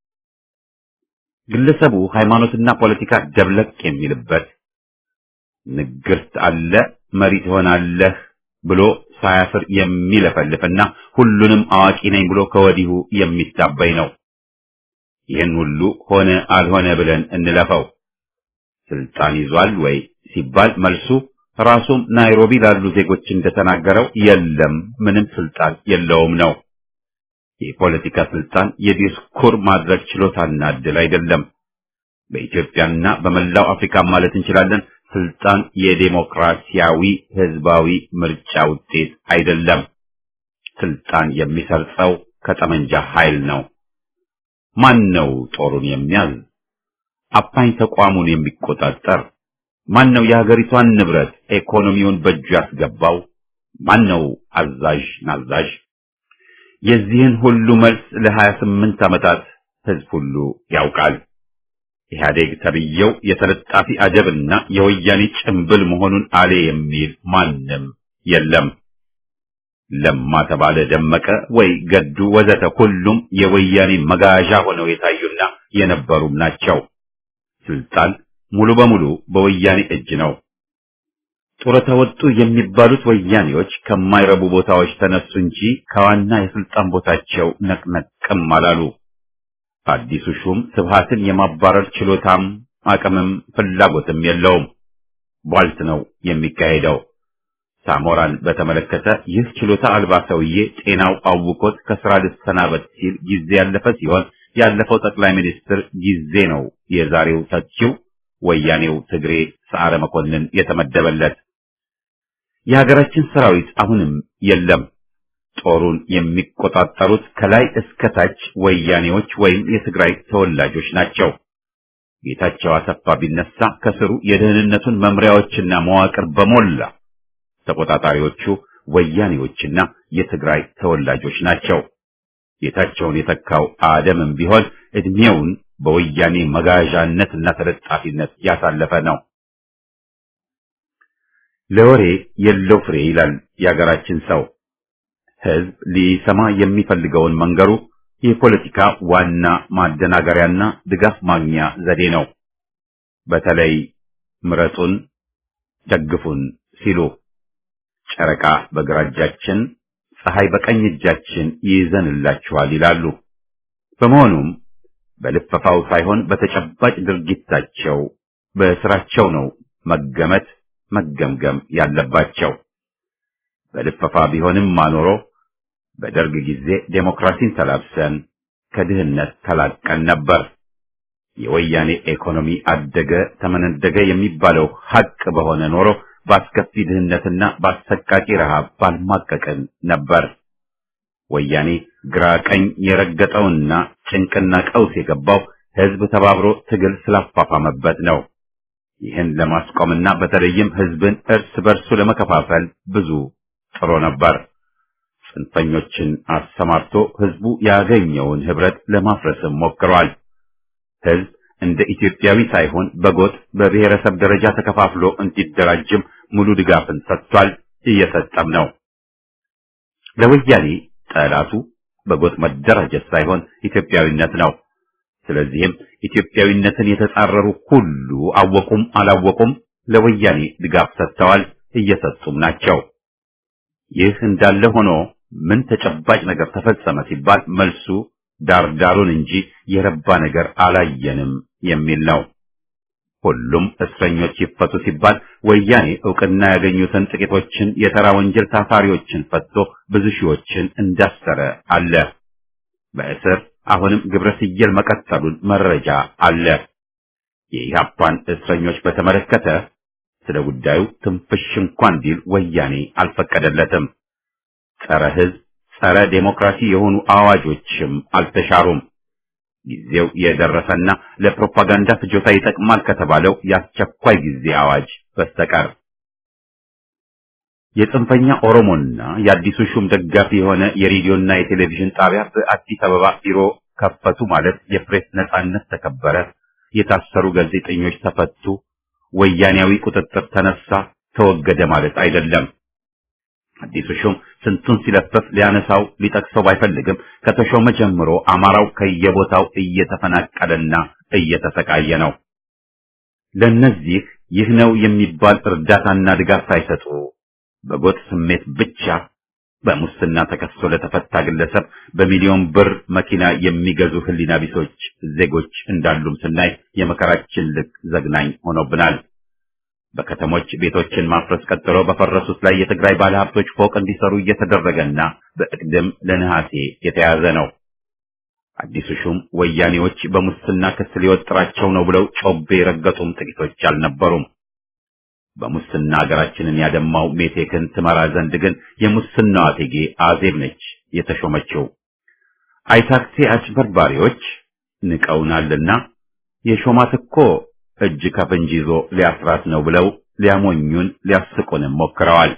ግለሰቡ ሃይማኖትና ፖለቲካ ደብለቅ የሚልበት ንግርት አለ መሪ ትሆናለህ ብሎ ሳያፍር የሚለፈልፍና ሁሉንም አዋቂ ነኝ ብሎ ከወዲሁ የሚታበይ ነው። ይህን ሁሉ ሆነ አልሆነ ብለን እንለፈው። ስልጣን ይዟል ወይ ሲባል መልሱ ራሱም ናይሮቢ ላሉ ዜጎች እንደተናገረው የለም፣ ምንም ስልጣን የለውም ነው። የፖለቲካ ስልጣን የዲስኩር ማድረግ ችሎታና ዕድል አይደለም። በኢትዮጵያና በመላው አፍሪካ ማለት እንችላለን ስልጣን የዴሞክራሲያዊ ህዝባዊ ምርጫ ውጤት አይደለም። ስልጣን የሚሰርጸው ከጠመንጃ ኃይል ነው። ማን ነው ጦሩን የሚያዝ? አፓኝ ተቋሙን የሚቆጣጠር? ማን ነው የሀገሪቷን ንብረት ኢኮኖሚውን በእጁ ያስገባው? ማን ነው አዛዥ ናዛዥ? የዚህን ሁሉ መልስ ለሀያ ስምንት ዓመታት ህዝብ ሁሉ ያውቃል። ኢህአዴግ ተብዬው የተለጣፊ አጀብና የወያኔ ጭምብል መሆኑን አሌ የሚል ማንም የለም። ለማ ተባለ ደመቀ ወይ ገዱ ወዘተ ሁሉም የወያኔ መጋዣ ሆነው የታዩና የነበሩም ናቸው። ስልጣን ሙሉ በሙሉ በወያኔ እጅ ነው። ጡረታ ወጡ የሚባሉት ወያኔዎች ከማይረቡ ቦታዎች ተነሱ እንጂ ከዋና የስልጣን ቦታቸው ነቅነቅም አላሉ። አዲሱ ሹም ስብሃትን የማባረር ችሎታም አቅምም ፍላጎትም የለውም። ቧልት ነው የሚካሄደው። ሳሞራን በተመለከተ ይህ ችሎታ አልባ ሰውዬ ጤናው አውቆት ከስራ ልሰናበት ሲል ጊዜ ያለፈ ሲሆን ያለፈው ጠቅላይ ሚኒስትር ጊዜ ነው የዛሬው ተቺው ወያኔው ትግሬ ሰዓረ መኮንን የተመደበለት። የሀገራችን ሰራዊት አሁንም የለም። ጦሩን የሚቆጣጠሩት ከላይ እስከ ታች ወያኔዎች ወይም የትግራይ ተወላጆች ናቸው። ጌታቸው አሰፋ ቢነሳ ከስሩ የደህንነቱን መምሪያዎችና መዋቅር በሞላ ተቆጣጣሪዎቹ ወያኔዎችና የትግራይ ተወላጆች ናቸው። ጌታቸውን የተካው አደምም ቢሆን እድሜውን በወያኔ መጋዣነትና ተለጣፊነት ያሳለፈ ነው። ለወሬ የለው ፍሬ ይላል የሀገራችን ሰው። ህዝብ ሊሰማ የሚፈልገውን መንገሩ የፖለቲካ ዋና ማደናገሪያና ድጋፍ ማግኛ ዘዴ ነው። በተለይ ምረጡን፣ ደግፉን ሲሉ ጨረቃ በግራ እጃችን፣ ፀሐይ በቀኝ እጃችን ይይዘንላችኋል ይላሉ። በመሆኑም በልፈፋው ሳይሆን በተጨባጭ ድርጊታቸው በስራቸው ነው መገመት መገምገም ያለባቸው። በልፈፋ ቢሆንም ማኖሮ በደርግ ጊዜ ዴሞክራሲን ተላብሰን ከድህነት ተላቀን ነበር። የወያኔ ኢኮኖሚ አደገ ተመነደገ የሚባለው ሐቅ በሆነ ኖሮ በአስከፊ ድህነትና በአሰቃቂ ረሃብ ባልማቀቅን ነበር። ወያኔ ግራ ቀኝ የረገጠውና ጭንቅና ቀውስ የገባው ህዝብ ተባብሮ ትግል ስላፋፋመበት ነው። ይህን ለማስቆምና በተለይም ህዝብን እርስ በርሱ ለመከፋፈል ብዙ ጥሮ ነበር። ጽንፈኞችን አሰማርቶ ህዝቡ ያገኘውን ህብረት ለማፍረስም ሞክሯል። ህዝብ እንደ ኢትዮጵያዊ ሳይሆን በጎጥ በብሔረሰብ ደረጃ ተከፋፍሎ እንዲደራጅም ሙሉ ድጋፍን ሰጥቷል፣ እየሰጠም ነው። ለወያኔ ጠላቱ በጎጥ መደራጀት ሳይሆን ኢትዮጵያዊነት ነው። ስለዚህም ኢትዮጵያዊነትን የተጻረሩ ሁሉ አወቁም አላወቁም ለወያኔ ድጋፍ ሰጥተዋል፣ እየሰጡም ናቸው። ይህ እንዳለ ሆኖ ምን ተጨባጭ ነገር ተፈጸመ ሲባል መልሱ ዳርዳሩን እንጂ የረባ ነገር አላየንም የሚል ነው። ሁሉም እስረኞች ይፈቱ ሲባል ወያኔ ዕውቅና ያገኙትን ጥቂቶችን የተራ ወንጀል ታሳሪዎችን ፈቶ ብዙ ሺዎችን እንዳሰረ አለ። በእስር አሁንም ግብረ ስየል መቀጠሉን መረጃ አለ። የኢህአፓን እስረኞች በተመለከተ ስለ ጉዳዩ ትንፍሽ እንኳን ቢል ወያኔ አልፈቀደለትም። ጸረ ሕዝብ፣ ጸረ ዴሞክራሲ የሆኑ አዋጆችም አልተሻሩም። ጊዜው የደረሰና ለፕሮፓጋንዳ ፍጆታ ይጠቅማል ከተባለው የአስቸኳይ ጊዜ አዋጅ በስተቀር የጽንፈኛ ኦሮሞና የአዲሱ ሹም ደጋፊ የሆነ የሬዲዮና የቴሌቪዥን ጣቢያ በአዲስ አበባ ቢሮ ከፈቱ ማለት የፕሬስ ነጻነት ተከበረ፣ የታሰሩ ጋዜጠኞች ተፈቱ፣ ወያኔያዊ ቁጥጥር ተነሳ፣ ተወገደ ማለት አይደለም። አዲሱ ሹም ስንቱን ሲለፈፍ ሊያነሳው ሊጠቅሰው ባይፈልግም ከተሾመ ጀምሮ አማራው ከየቦታው እየተፈናቀለና እየተሰቃየ ነው። ለነዚህ ይህ ነው የሚባል እርዳታና ድጋፍ ሳይሰጡ በጎጥ ስሜት ብቻ በሙስና ተከሶ ለተፈታ ግለሰብ በሚሊዮን ብር መኪና የሚገዙ ህሊና ቢሶች ዜጎች እንዳሉም ስናይ የመከራችን ልክ ዘግናኝ ሆኖብናል። በከተሞች ቤቶችን ማፍረስ ቀጥሎ በፈረሱት ላይ የትግራይ ባለሀብቶች ፎቅ እንዲሰሩ እየተደረገና በእቅድም ለነሐሴ የተያዘ ነው። አዲሱ ሹም ወያኔዎች በሙስና ክስ ሊወጥራቸው ነው ብለው ጮቤ የረገጡም ጥቂቶች አልነበሩም። በሙስና ሀገራችንን ያደማው ሜቴክን ትመራ ዘንድ ግን የሙስናዋ እቴጌ አዜብ ነች የተሾመችው። አይታክቴ አጭበርባሪዎች ንቀውናልና የሾማት እኮ እጅ ከፍንጅ ይዞ ሊያስራት ነው ብለው ሊያሞኙን ሊያስቁንም ሞክረዋል።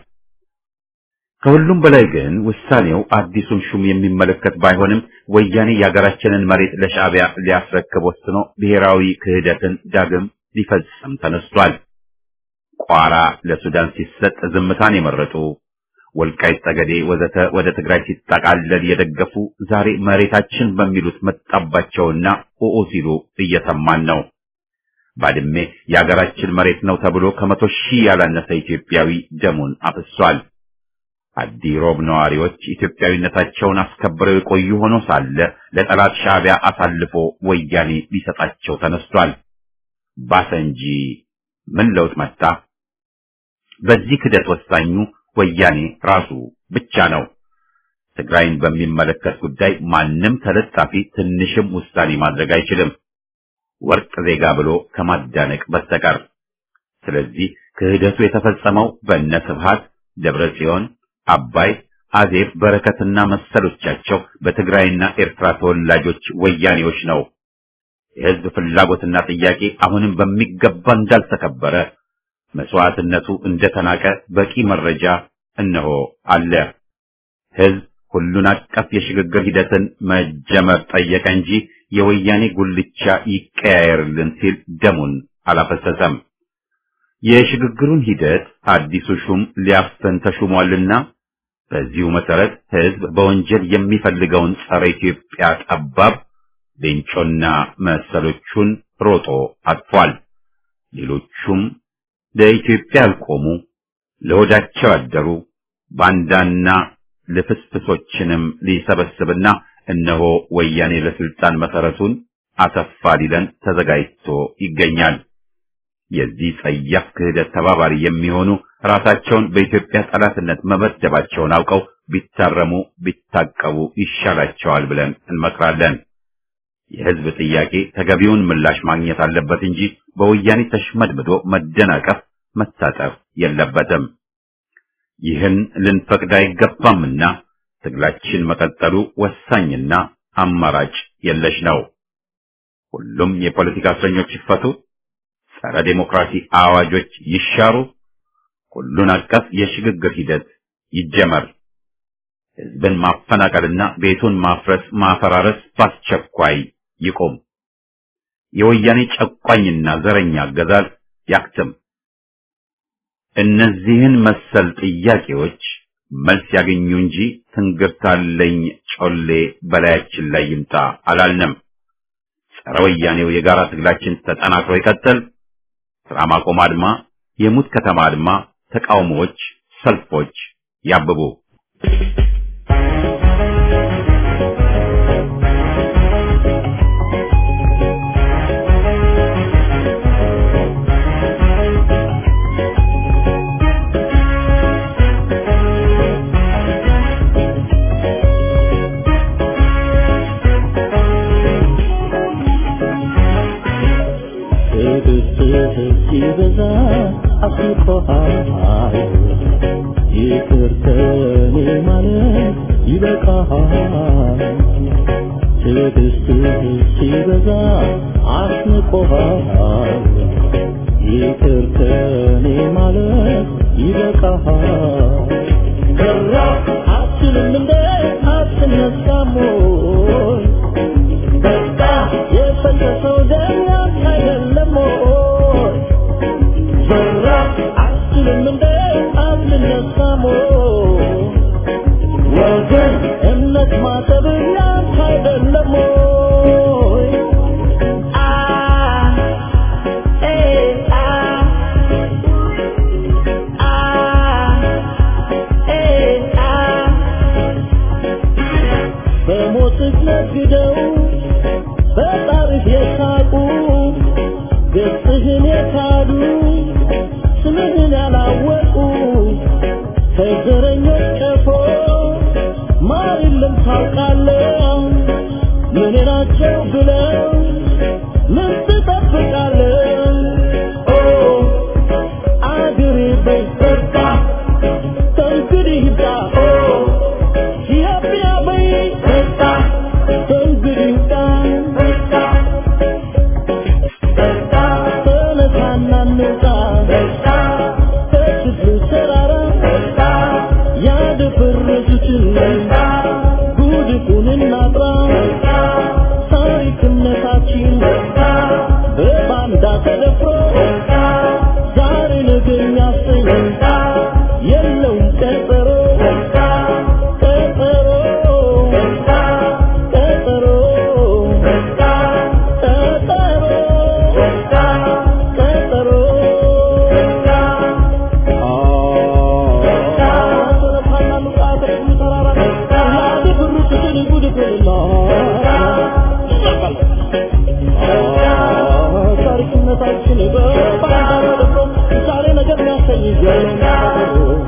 ከሁሉም በላይ ግን ውሳኔው አዲሱን ሹም የሚመለከት ባይሆንም ወያኔ የሀገራችንን መሬት ለሻዕቢያ ሊያስረክብ ወስኖ ብሔራዊ ክህደትን ዳግም ሊፈጽም ተነስቷል። ቋራ ለሱዳን ሲሰጥ ዝምታን የመረጡ ወልቃይት ጠገዴ ወዘተ ወደ ትግራይ ሲጠቃለል የደገፉ ዛሬ መሬታችን በሚሉት መጣባቸውና ኦኦ ሲሉ እየሰማን ነው። ባድሜ የሀገራችን መሬት ነው ተብሎ ከመቶ ሺህ ያላነሰ ኢትዮጵያዊ ደሙን አፍሷል። አዲ ሮብ ነዋሪዎች ኢትዮጵያዊነታቸውን አስከብረው የቆዩ ሆኖ ሳለ ለጠላት ሻዕቢያ አሳልፎ ወያኔ ሊሰጣቸው ተነስቷል። ባሰ እንጂ ምን ለውጥ መጣ? በዚህ ክደት ወሳኙ ወያኔ ራሱ ብቻ ነው። ትግራይን በሚመለከት ጉዳይ ማንም ተለጣፊ ትንሽም ውሳኔ ማድረግ አይችልም፣ ወርቅ ዜጋ ብሎ ከማዳነቅ በስተቀር። ስለዚህ ክህደቱ የተፈጸመው በእነ ስብሃት ደብረ ጽዮን አባይ አዜብ በረከትና መሰሎቻቸው በትግራይና ኤርትራ ተወላጆች ወያኔዎች ነው። የህዝብ ፍላጎትና ጥያቄ አሁንም በሚገባ እንዳልተከበረ መስዋዕትነቱ እንደተናቀ በቂ መረጃ እነሆ አለ። ህዝብ ሁሉን አቀፍ የሽግግር ሂደትን መጀመር ጠየቀ እንጂ የወያኔ ጉልቻ ይቀያየርልን ሲል ደሙን አላፈሰሰም። የሽግግሩን ሂደት አዲሱ ሹም ሊያፈን ተሹሟልና በዚሁ መሰረት ህዝብ በወንጀል የሚፈልገውን ጸረ ኢትዮጵያ ጠባብ ሌንጮና መሰሎቹን ሮጦ አጥፏል። ሌሎቹም ለኢትዮጵያ ያልቆሙ ለሆዳቸው ያደሩ ባንዳና ልፍስፍሶችንም ሊሰበስብና እነሆ ወያኔ ለስልጣን መሰረቱን አሰፋ ሊለን ተዘጋጅቶ ይገኛል። የዚህ ጸያፍ ክህደት ተባባሪ የሚሆኑ ራሳቸውን በኢትዮጵያ ጠላትነት መመደባቸውን አውቀው ቢታረሙ ቢታቀቡ ይሻላቸዋል ብለን እንመክራለን። የህዝብ ጥያቄ ተገቢውን ምላሽ ማግኘት አለበት እንጂ በወያኔ ተሽመድምዶ መደናቀፍ፣ መታጠፍ የለበትም። ይህን ልንፈቅድ አይገባምና ትግላችን መቀጠሉ ወሳኝና አማራጭ የለሽ ነው። ሁሉም የፖለቲካ እስረኞች ይፈቱ፣ ጸረ ዴሞክራሲ አዋጆች ይሻሩ፣ ሁሉን አቀፍ የሽግግር ሂደት ይጀመር። ህዝብን ማፈናቀልና ቤቱን ማፍረስ፣ ማፈራረስ በአስቸኳይ ይቆም። የወያኔ ጨቋኝና ዘረኛ አገዛዝ ያክትም። እነዚህን መሰል ጥያቄዎች መልስ ያገኙ እንጂ ትንግርታለኝ ጮሌ በላያችን ላይ ይምጣ አላልንም። ጸረ ወያኔው የጋራ ትግላችን ተጠናክሮ ይቀጥል። ስራ ማቆም አድማ፣ የሙት ከተማ አድማ፣ ተቃውሞዎች፣ ሰልፎች ያብቡ። ሲበዛ አስቆሃል ይቅር ከኔ ማለት ይበቃሃል ትዕግስትህ ሲበዛ አስንቆሃል ይቅር ከኔ ማለት ይበቃሃል ከራ አትልም እንደ አትነሳም ወይ በቃ የፈሰሰው ደም ያንተ አይደለም ወይ ዘራ አትልም እንደ አትነሳም ወይ ወገን እምነት ማጠብ ያንተ አይደለም ወይ አ ኤ አ አ ነግደው በጣርህ የሳቁ ገጽህን የካዱ ስምህን ያላወቁ ከዘረኞች ቀፎ ማር የለም ታውቃለህ ምን ናቸው ብለው ምን ትጠብቃለህ ኦ አገሬ በይ በቃ ከእንግዲህ ይብቃ ኦ ኢትዮጵያ በይ በቃ ከእንግዲህ ይብቃ ተነሳና እንውጣ ከችግሩ ተራራ ያደፈረሱትን ጉድፉን እናጥራ ታሪክነታችን በባንዳ ተደፍሮ ዛሬ ነገ የሚያሰኝ የለውም ቀጠሮ ቀጠሮ ቀጠሮ ቀጠሮ ታሪክነታችን በባንዳ ተደፍሮ ዛሬ ነገር የሚያሰኝ የለውም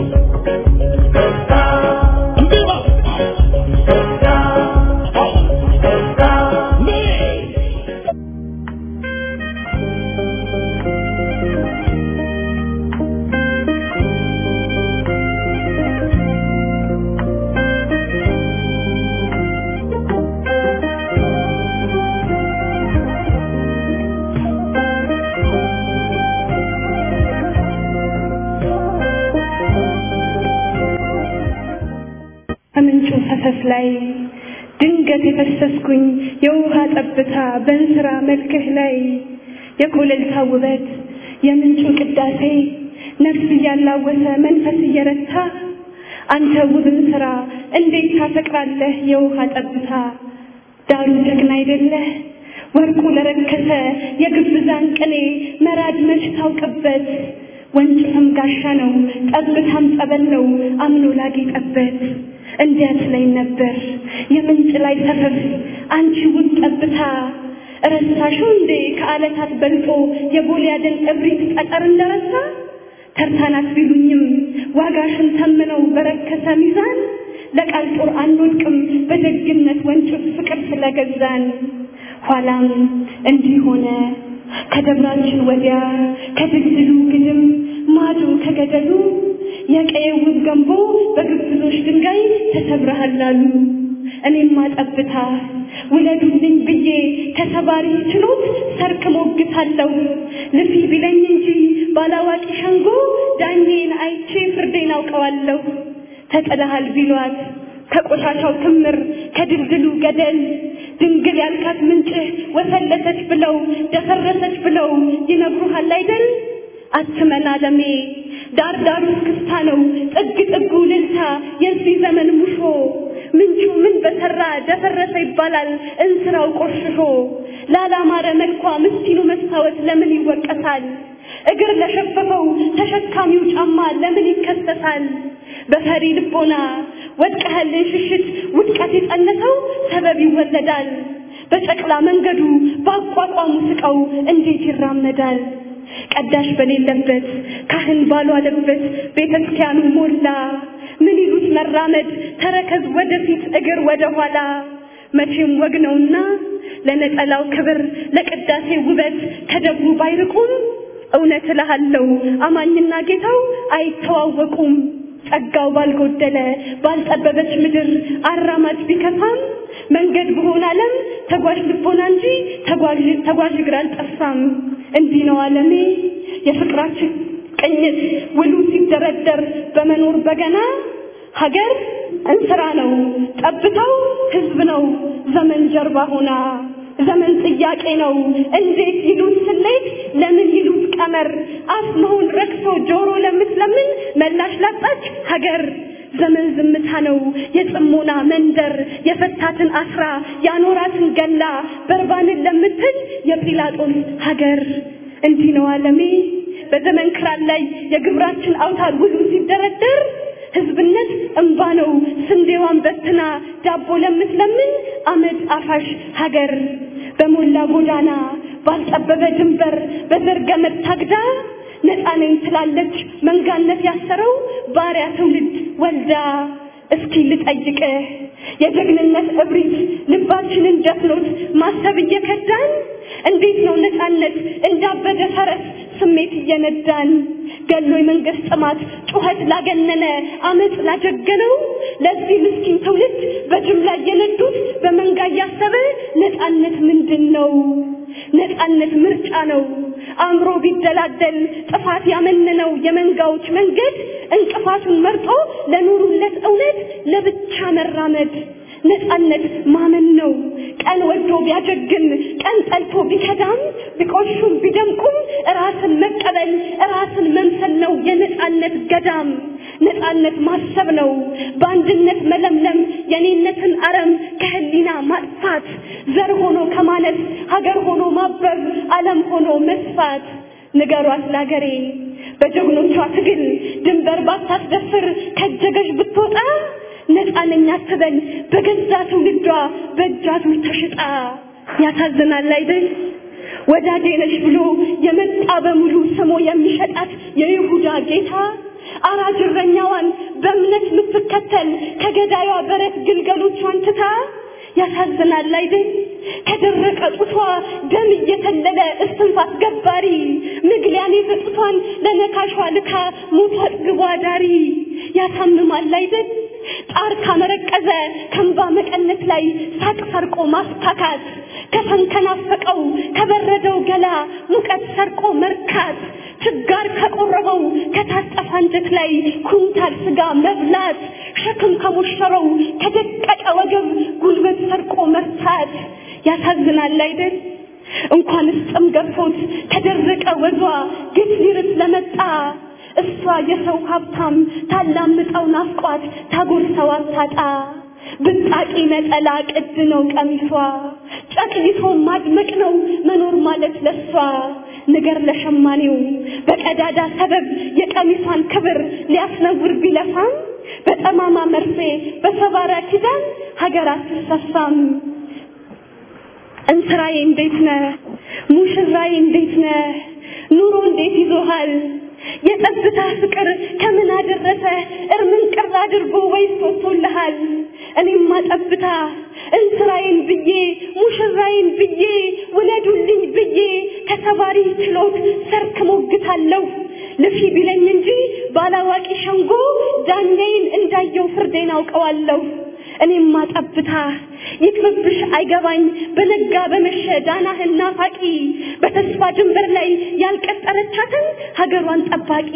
ከምንጩ ፈሰስ ላይ ድንገት የፈሰስኩኝ የውሃ ጠብታ በእንስራ መልክህ ላይ የኮለልታ ውበት የምንጩ ቅዳሴ ነፍስ እያላወሰ መንፈስ እየረታ አንተ ውብን ስራ እንዴት ታፈቅራለህ የውሃ ጠብታ ዳሩ ጀግና አይደለህ ወርቁ ለረከሰ የግብዛን ቅኔ መራድ መች ታውቅበት ወንጭፍም ጋሻ ነው ጠብታም ጸበል ነው አምኖ ላጌጠበት እንዲያት ላይ ነበር የምንጭ ላይ ሰፈፍ አንቺ ውብ ጠብታ ረሳሽው እንዴ ከዓለታት በልጦ የጎልያድን እብሪት ጠጠር እንደረሳ ተርታናት ቢሉኝም ዋጋሽን ተምነው በረከሰ ሚዛን ለቃል ጦር አንወድቅም በደግነት ወንጭፍ ፍቅር ስለገዛን ኋላም እንዲህ ሆነ ከደብራችን ወዲያ ከድልድሉ ግድም ማዶ ከገደሉ የቀየው ውብ ገንቦ በግብዞች ድንጋይ ተሰብረሃል አሉ። እኔማ ጠብታ ውለዱልኝ ብዬ ከሰባሪ ችሎት ሰርክ ሞግታለሁ። ልፊ ቢለኝ እንጂ ባላዋቂ ሸንጎ ዳኜን አይቼ ፍርዴን አውቀዋለሁ። ተጥለሃል ቢሏት ከቆሻሻው ክምር ከድልድሉ ገደል ድንግል ያልካት ምንጭህ ወፈለሰች ብለው ደፈረሰች ብለው ይነግሩሃል አይደል? አትመን አለሜ ዳር ዳሩ እስክስታ ነው ጥግ ጥጉ ልልታ የዚህ ዘመን ሙሾ ምንጩ ምን በሰራ ደፈረሰ ይባላል እንስራው ቆሽሾ ላላማረ መልኳ ምስኪኑ መስታወት ለምን ይወቀሳል እግር ለሸፈፈው ተሸካሚው ጫማ ለምን ይከሰሳል በፈሪ ልቦና ወድቀህልን ሽሽት ውድቀት የጸነሰው ሰበብ ይወለዳል በጨቅላ መንገዱ በአቋቋሙ ስቀው እንዴት ይራመዳል ቀዳሽ በሌለበት ካህን ባልዋለበት ቤተ ክርስቲያኑ ሞላ ምን ይሉት መራመድ ተረከዝ ወደፊት እግር ወደ ኋላ መቼም ወግ ነውና ለነጠላው ክብር ለቅዳሴ ውበት ከደብሩ ባይርቁም እውነት እልሃለሁ አማኝና ጌታው አይተዋወቁም ጸጋው ባልጎደለ ባልጠበበች ምድር አራማጅ ቢከፋም መንገድ በሆነ ዓለም ተጓዥ ልቦና እንጂ ተጓዥ ተጓዥ እግር አልጠፋም። እንዲህ ነው ዓለሜ የፍቅራችን ቅኝት ውሉ ሲደረደር በመኖር በገና ሀገር እንስራ ነው ጠብታው ህዝብ ነው ዘመን ጀርባ ሆና ዘመን ጥያቄ ነው እንዴት ይሉት ስሌት ለምን ይሉት ቀመር አፍ መሆን ረክሶ ጆሮ ለምትለምን መላሽ ላጣች ሀገር ዘመን ዝምታ ነው የጽሞና መንደር የፈታትን አስራ ያኖራትን ገላ በርባንን ለምትል የጲላጦስ ሀገር እንዲህ ነው ዓለሜ በዘመን ክራር ላይ የግብራችን አውታር ውሉ ሲደረደር ህዝብነት እንባ ነው ስንዴዋን በትና ዳቦ ለምትለምን አመድ አፋሽ ሀገር በሞላ ጎዳና ባልጠበበ ድንበር በዘር ገመድ ታግዳ ነፃ ነኝ ትላለች መንጋነት ያሰረው ባሪያ ትውልድ ወልዳ እስኪ ልጠይቅህ የጀግንነት እብሪት ልባችንን ደፍኖት ማሰብ እየከዳን እንዴት ነው ነፃነት እንዳበደ ፈረስ ስሜት እየነዳን ገሎ የመንግስት ጥማት ጩኸት ላገነነ አመፅ ላጀገነው ለዚህ ምስኪን ትውልድ በጅምላ እየነዱት በመንጋ እያሰበ ነፃነት ምንድን ነው? ነፃነት ምርጫ ነው። አእምሮ ቢደላደል ጥፋት ያመነነው የመንጋዎች መንገድ እንቅፋቱን መርጦ ለኑሩለት እውነት ለብቻ መራመድ ነፃነት ማመን ነው። ቀን ወዶ ቢያጀግን ቀን ጠልቶ ቢከዳም ቢቆሹም ቢደምቁም ራስን መቀበል ራስን መምሰል ነው የነፃነት ገዳም። ነፃነት ማሰብ ነው በአንድነት መለምለም የኔነትን አረም ከህሊና ማጥፋት ዘር ሆኖ ከማለት ሀገር ሆኖ ማበብ ዓለም ሆኖ መስፋት ንገሯት ላገሬ በጀግኖቿ ትግል ድንበር ባታስደፍር ከጀገሽ ብትወጣ ነፃነኛ አትበል በገዛ ትውልዷ በእጃዙር ተሽጣ ያሳዝናል አይደል ወዳጄ ነሽ ብሎ የመጣ በሙሉ ስሞ የሚሸጣት የይሁዳ ጌታ አራጅ እረኛዋን በእምነት የምትከተል ከገዳዩ በረት ግልገሎቿን ትታ ያሳዝናል አይደል ከደረቀ ጡቷ ደም እየተለለ እስትንፋስ ገባሪ ምግሊያኔ ጡቷን ለነካሿ ልካ ሞቷ አጥግቧ ዳሪ ያሳምማል አይደል ጣር ካመረቀዘ ከንባ መቀነት ላይ ሳቅ ሰርቆ ማስታካት ከፈን ከናፈቀው ከበረደው ገላ ሙቀት ሰርቆ መርካት ችጋር ከቆረበው ከታጠፈ አንጀት ላይ ኩንታል ስጋ መብላት ሸክም ከሞሸረው ከደቀቀ ወገብ ጉልበት ሰርቆ መርታት ያሳዝናል አይደል እንኳንስ ጥም ገፎት ከደረቀ ወዟ ግፍ ሊርስ ለመጣ እሷ የሰው ሀብታም ታላምጠው ናፍቋት ታጎርሰው አታጣ ብጣቂ ነጠላ ቅድ ነው ቀሚሷ ጨቅይቶ ማድመቅ ነው መኖር ማለት ለሷ ንገር ለሸማኔው በቀዳዳ ሰበብ የቀሚሷን ክብር ሊያስነውር ቢለፋም በጠማማ መርፌ በሰባራ ኪዳን ሀገር አትሰፋም እንስራዬ እንዴት ነህ ሙሽራዬ እንዴት ነህ ኑሮ እንዴት ይዞሃል የጸጥታ ፍቅር ከምን አደረሰ እርምን ቅር አድርጎ ወይስ ወጥቶልሃል እኔማ ጠብታ እንስራዬን ብዬ ሙሽራዬን ብዬ ውለዱልኝ ብዬ ከተባሪ ችሎት ሰርክ ሞግታለሁ ልፊ ቢለኝ እንጂ ባላዋቂ ሸንጎ ዳኛዬን እንዳየው ፍርዴን አውቀዋለሁ እኔማ ጠብታ ይቅርብሽ አይገባኝ በነጋ በመሸ ዳናህን ናፋቂ በተስፋ ድንበር ላይ ያልቀጠረቻትን ሀገሯን ጠባቂ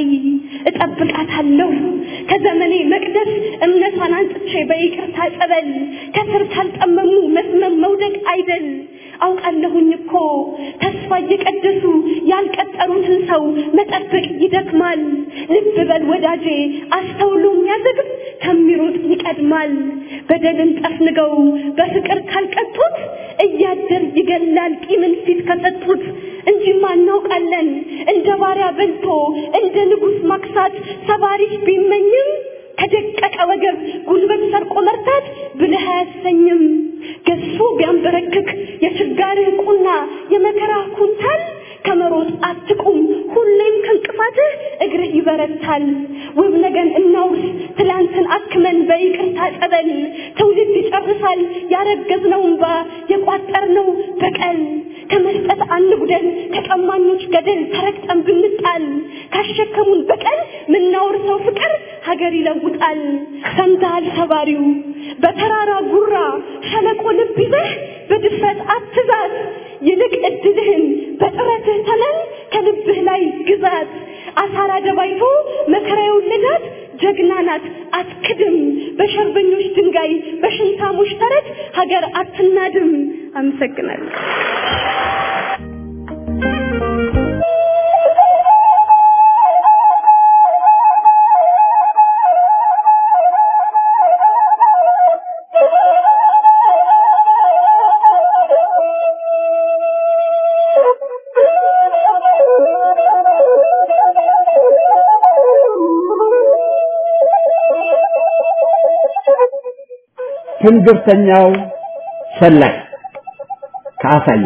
እጠብቃታለሁ ከዘመኔ መቅደስ እምነቷን አንጥቼ በይቅርታ ጸበል ከስር ካልጠመሙ መስመም መውደቅ አይደል አውቃለሁኝ እኮ ተስፋ እየቀደሱ ያልቀጠሩትን ሰው መጠበቅ ይደክማል ልብ በል ወዳጄ አስተውሎ የሚያዘግብ ከሚሮጥ ይቀድማል በደልን ጠፍንገው በፍቅር ካልቀጡት እያደር ይገላል ቂምን ፊት ከሰጡት እንጂማ እናውቃለን እንደ ባሪያ በልቶ እንደ ንጉሥ ማክሳት ሰባሪሽ ቢመኝም ከደቀቀ ወገብ ጉልበት ሰርቆ መርታት ብልህ አያሰኝም ገዝፎ ቢያንበረክክ የችጋርህ ቁና የመከራ ኩንታል ከመሮጥ አትቁም ሁሌም ከእንቅፋትህ እግርህ ይበረታል ውብ ነገን እናውርስ ትላንትን አክመን በይቅርታ ጸበል ትውልድ ይጨርሳል ያረገዝነው እንባ የቋጠርነው በቀል ከመስጠት አንጉደል ከቀማኞች ገደል ተረግጠን ብንጣል ካሸከሙን በቀል ምናወርሰው ፍቅር ሀገር ይለውጣል ሰምተሃል ሰባሪው በተራራ ጉራ ሸለቆ ልብ ይዘህ በድፍረት አትዛት ይልቅ እድልህን በጥረትህ ተመን ከልብህ ላይ ግዛት አሳራ ደባይቶ መከራ የወለዳት ጀግና ናት አትክድም በሸርበኞች ድንጋይ በሽንታሞች ተረት ሀገር አትናድም አመሰግናለሁ ትንግርተኛው ሰላይ ከአሳየ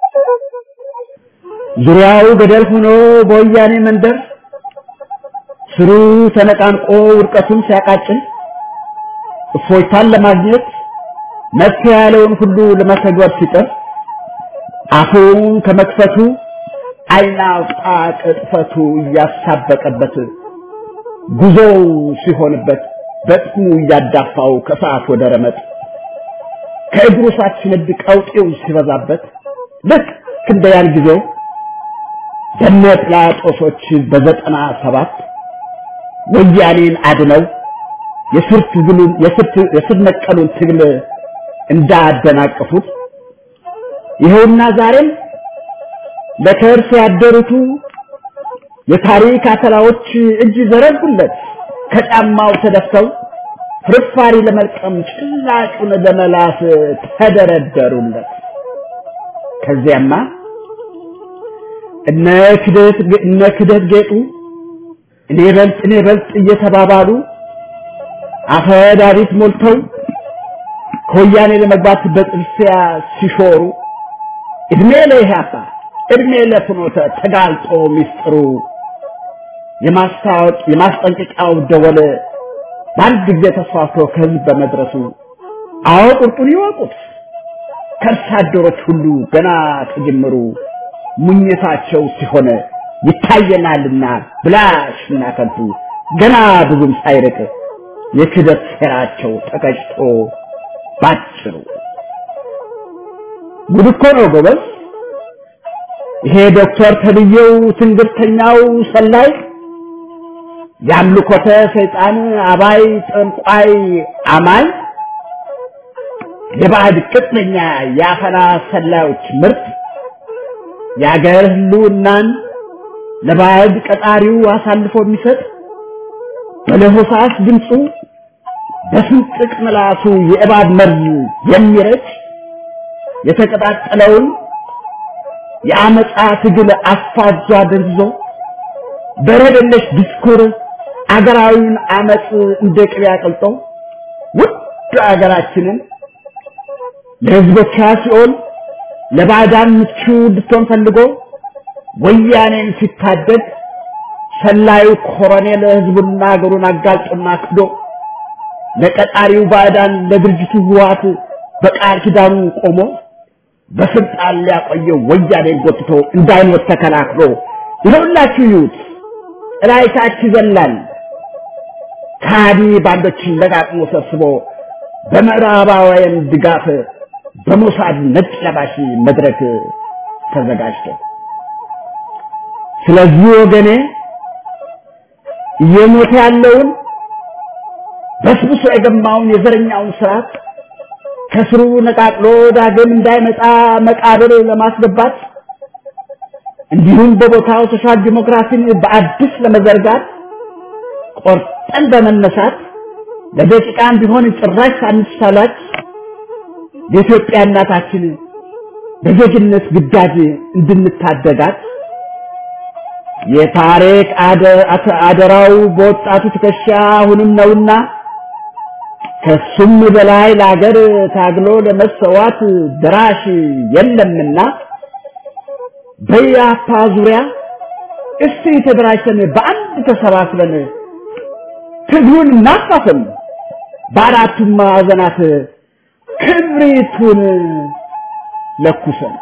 ዙሪያው ገደል ሆኖ በወያኔ መንደር ስሩ ተነቃንቆ ውድቀቱን ሲያቃጭል እፎይታን ለማግኘት መፍትሄ ያለውን ሁሉ ለመተግበር ሲጥር አፉን ከመክፈቱ ዓይን አውጣ ቅጥፈቱ እያሳበቀበት ጉዞው ሲሆንበት በጥሙ እያዳፋው ከሰዓት ወደ ረመጥ ከእግሩ ሳት ሲነድ ቀውጤው ሲበዛበት ልክ እንደ ያን ጊዜው በነ ጲላጦሶች በዘጠና ሰባት ወያኔን አድነው የስር ትግሉን የስር ነቀሉን ትግል እንዳደናቀፉት ይኸውና ዛሬም ለከርስ ያደሩቱ የታሪክ አተላዎች እጅ ዘረጉለት ከጫማው ተደፍተው ፍርፋሪ ለመልቀም ጭላጩን ለመላስ ተደረደሩለት። ከዚያማ እነ ክደት እነ ክደት ጌጡ እኔ በልጥ እኔ በልጥ እየተባባሉ አፈዳሪት ሞልተው ከወያኔ ለመግባት በጥርሲያ ሲሾሩ እድሜ ለኢህአፓ እድሜ ለፍኖተ ተጋልጦ ሚስጥሩ የማስታወቅ የማስጠንቀቂያው ደወል በአንድ ጊዜ ተስፋፍቶ ከህዝብ በመድረሱ አዎ ቁርጡን ይወቁት ከርሳ አደሮች ሁሉ ገና ከጅምሩ ሙኝታቸው ሲሆን ይታየናልና ብላሽና ከንቱ ገና ብዙም ሳይርቅ የክደት ሴራቸው ተቀጭቶ ባጭሩ ጉድ እኮ ነው ጎበዝ። ይሄ ዶክተር ተብዬው ትንግርተኛው ሰላይ የአምልኮተ ሰይጣን አባይ ጠንቋይ አማኝ የባዕድ ቅጥነኛ የአፈና ሰላዮች ምርት የአገር ህልውናን ለባዕድ ቀጣሪው አሳልፎ የሚሰጥ በለሆሳስ ድምፁ በስንጥቅ ምላሱ የእባብ መርዝ የሚረጭ የተቀጣጠለውን የአመፃ ትግል አፋጇ ደንዝዞ በረደለሽ ዲስኩር አገራዊውን አመፅ እንደ ቅቤ አቅልጦ ውድ አገራችንን ለህዝቦቿ ሲሆን ለባዕዳን ምቹ እንድትሆን ፈልጎ ወያኔን ሲታደግ ሰላዩ ኮሎኔል ህዝቡና አገሩን አጋልጦና ክዶ ለቀጣሪው ባዕዳን ለድርጅቱ ህወሓት በቃል ኪዳኑ ቆሞ በስልጣን ሊያቆየው ወያኔን ጎትቶ እንዳይሞት ተከላክሎ ይኸውላችሁ ይዩት ጥላይታች ይዘላል ካዲ ባንዶችን ለቃቅሞ ሰብስቦ በምዕራባውያን ድጋፍ በሞሳድ ነጭ ለባሽ መድረክ ተዘጋጅቶ ስለዚህ ወገኔ እየሞተ ያለውን በስብሶ የገማውን የዘረኛውን ስርዓት ከስሩ ነቃቅሎ ዳግም እንዳይመጣ መቃብር ለማስገባት እንዲሁም በቦታው ሶሻል ዲሞክራሲን በአዲስ ለመዘርጋት ቆርጠን በመነሳት ለደቂቃም ቢሆን ጭራሽ ሳንሳላች የኢትዮጵያ እናታችን በዜግነት ግዳጅ እንድንታደጋት የታሪክ አደራው በወጣቱ ትከሻ አሁንም ነውና ከሱም በላይ ለአገር ታግሎ ለመሰዋት ድራሽ የለምና በያፓ ዙሪያ እስቲ ተደራጅተን በአንድ ተሰባስበን ትግሉን እናፋፍም፣ በአራቱም ማዕዘናት ክብሪቱን ለኩሰን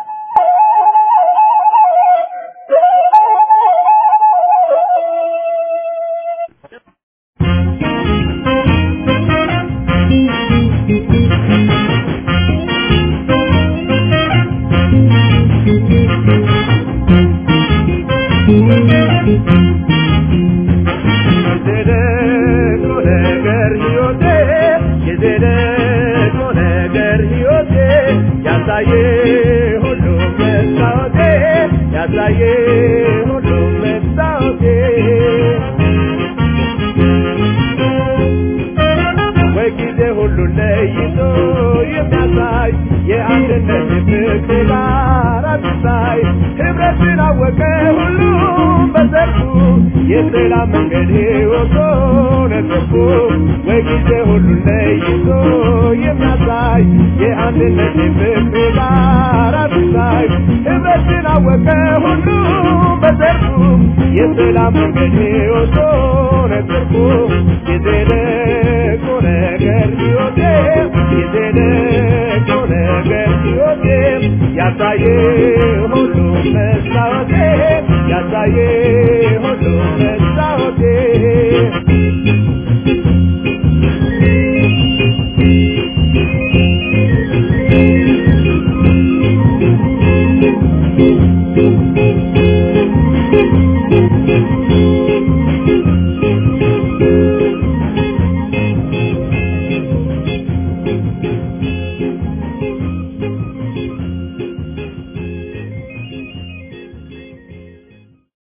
የሰላም መንገድ ወጥቶ ነጥቦ ወይ ጊዜ ሁሉን ለይቶ የሚያሳይ የአንድነት የፍቅር አራት ሳይ ህብረትን አወቀ ሁሉም በዘርፉ የሰላም መንገድ ወቶ ነጥቦ የዘለቆ ነገር ሕይወቴ የዘለቆ ነገር ሕይወቴ ያሳየ ሁሉም መስታወቴ ያሳየ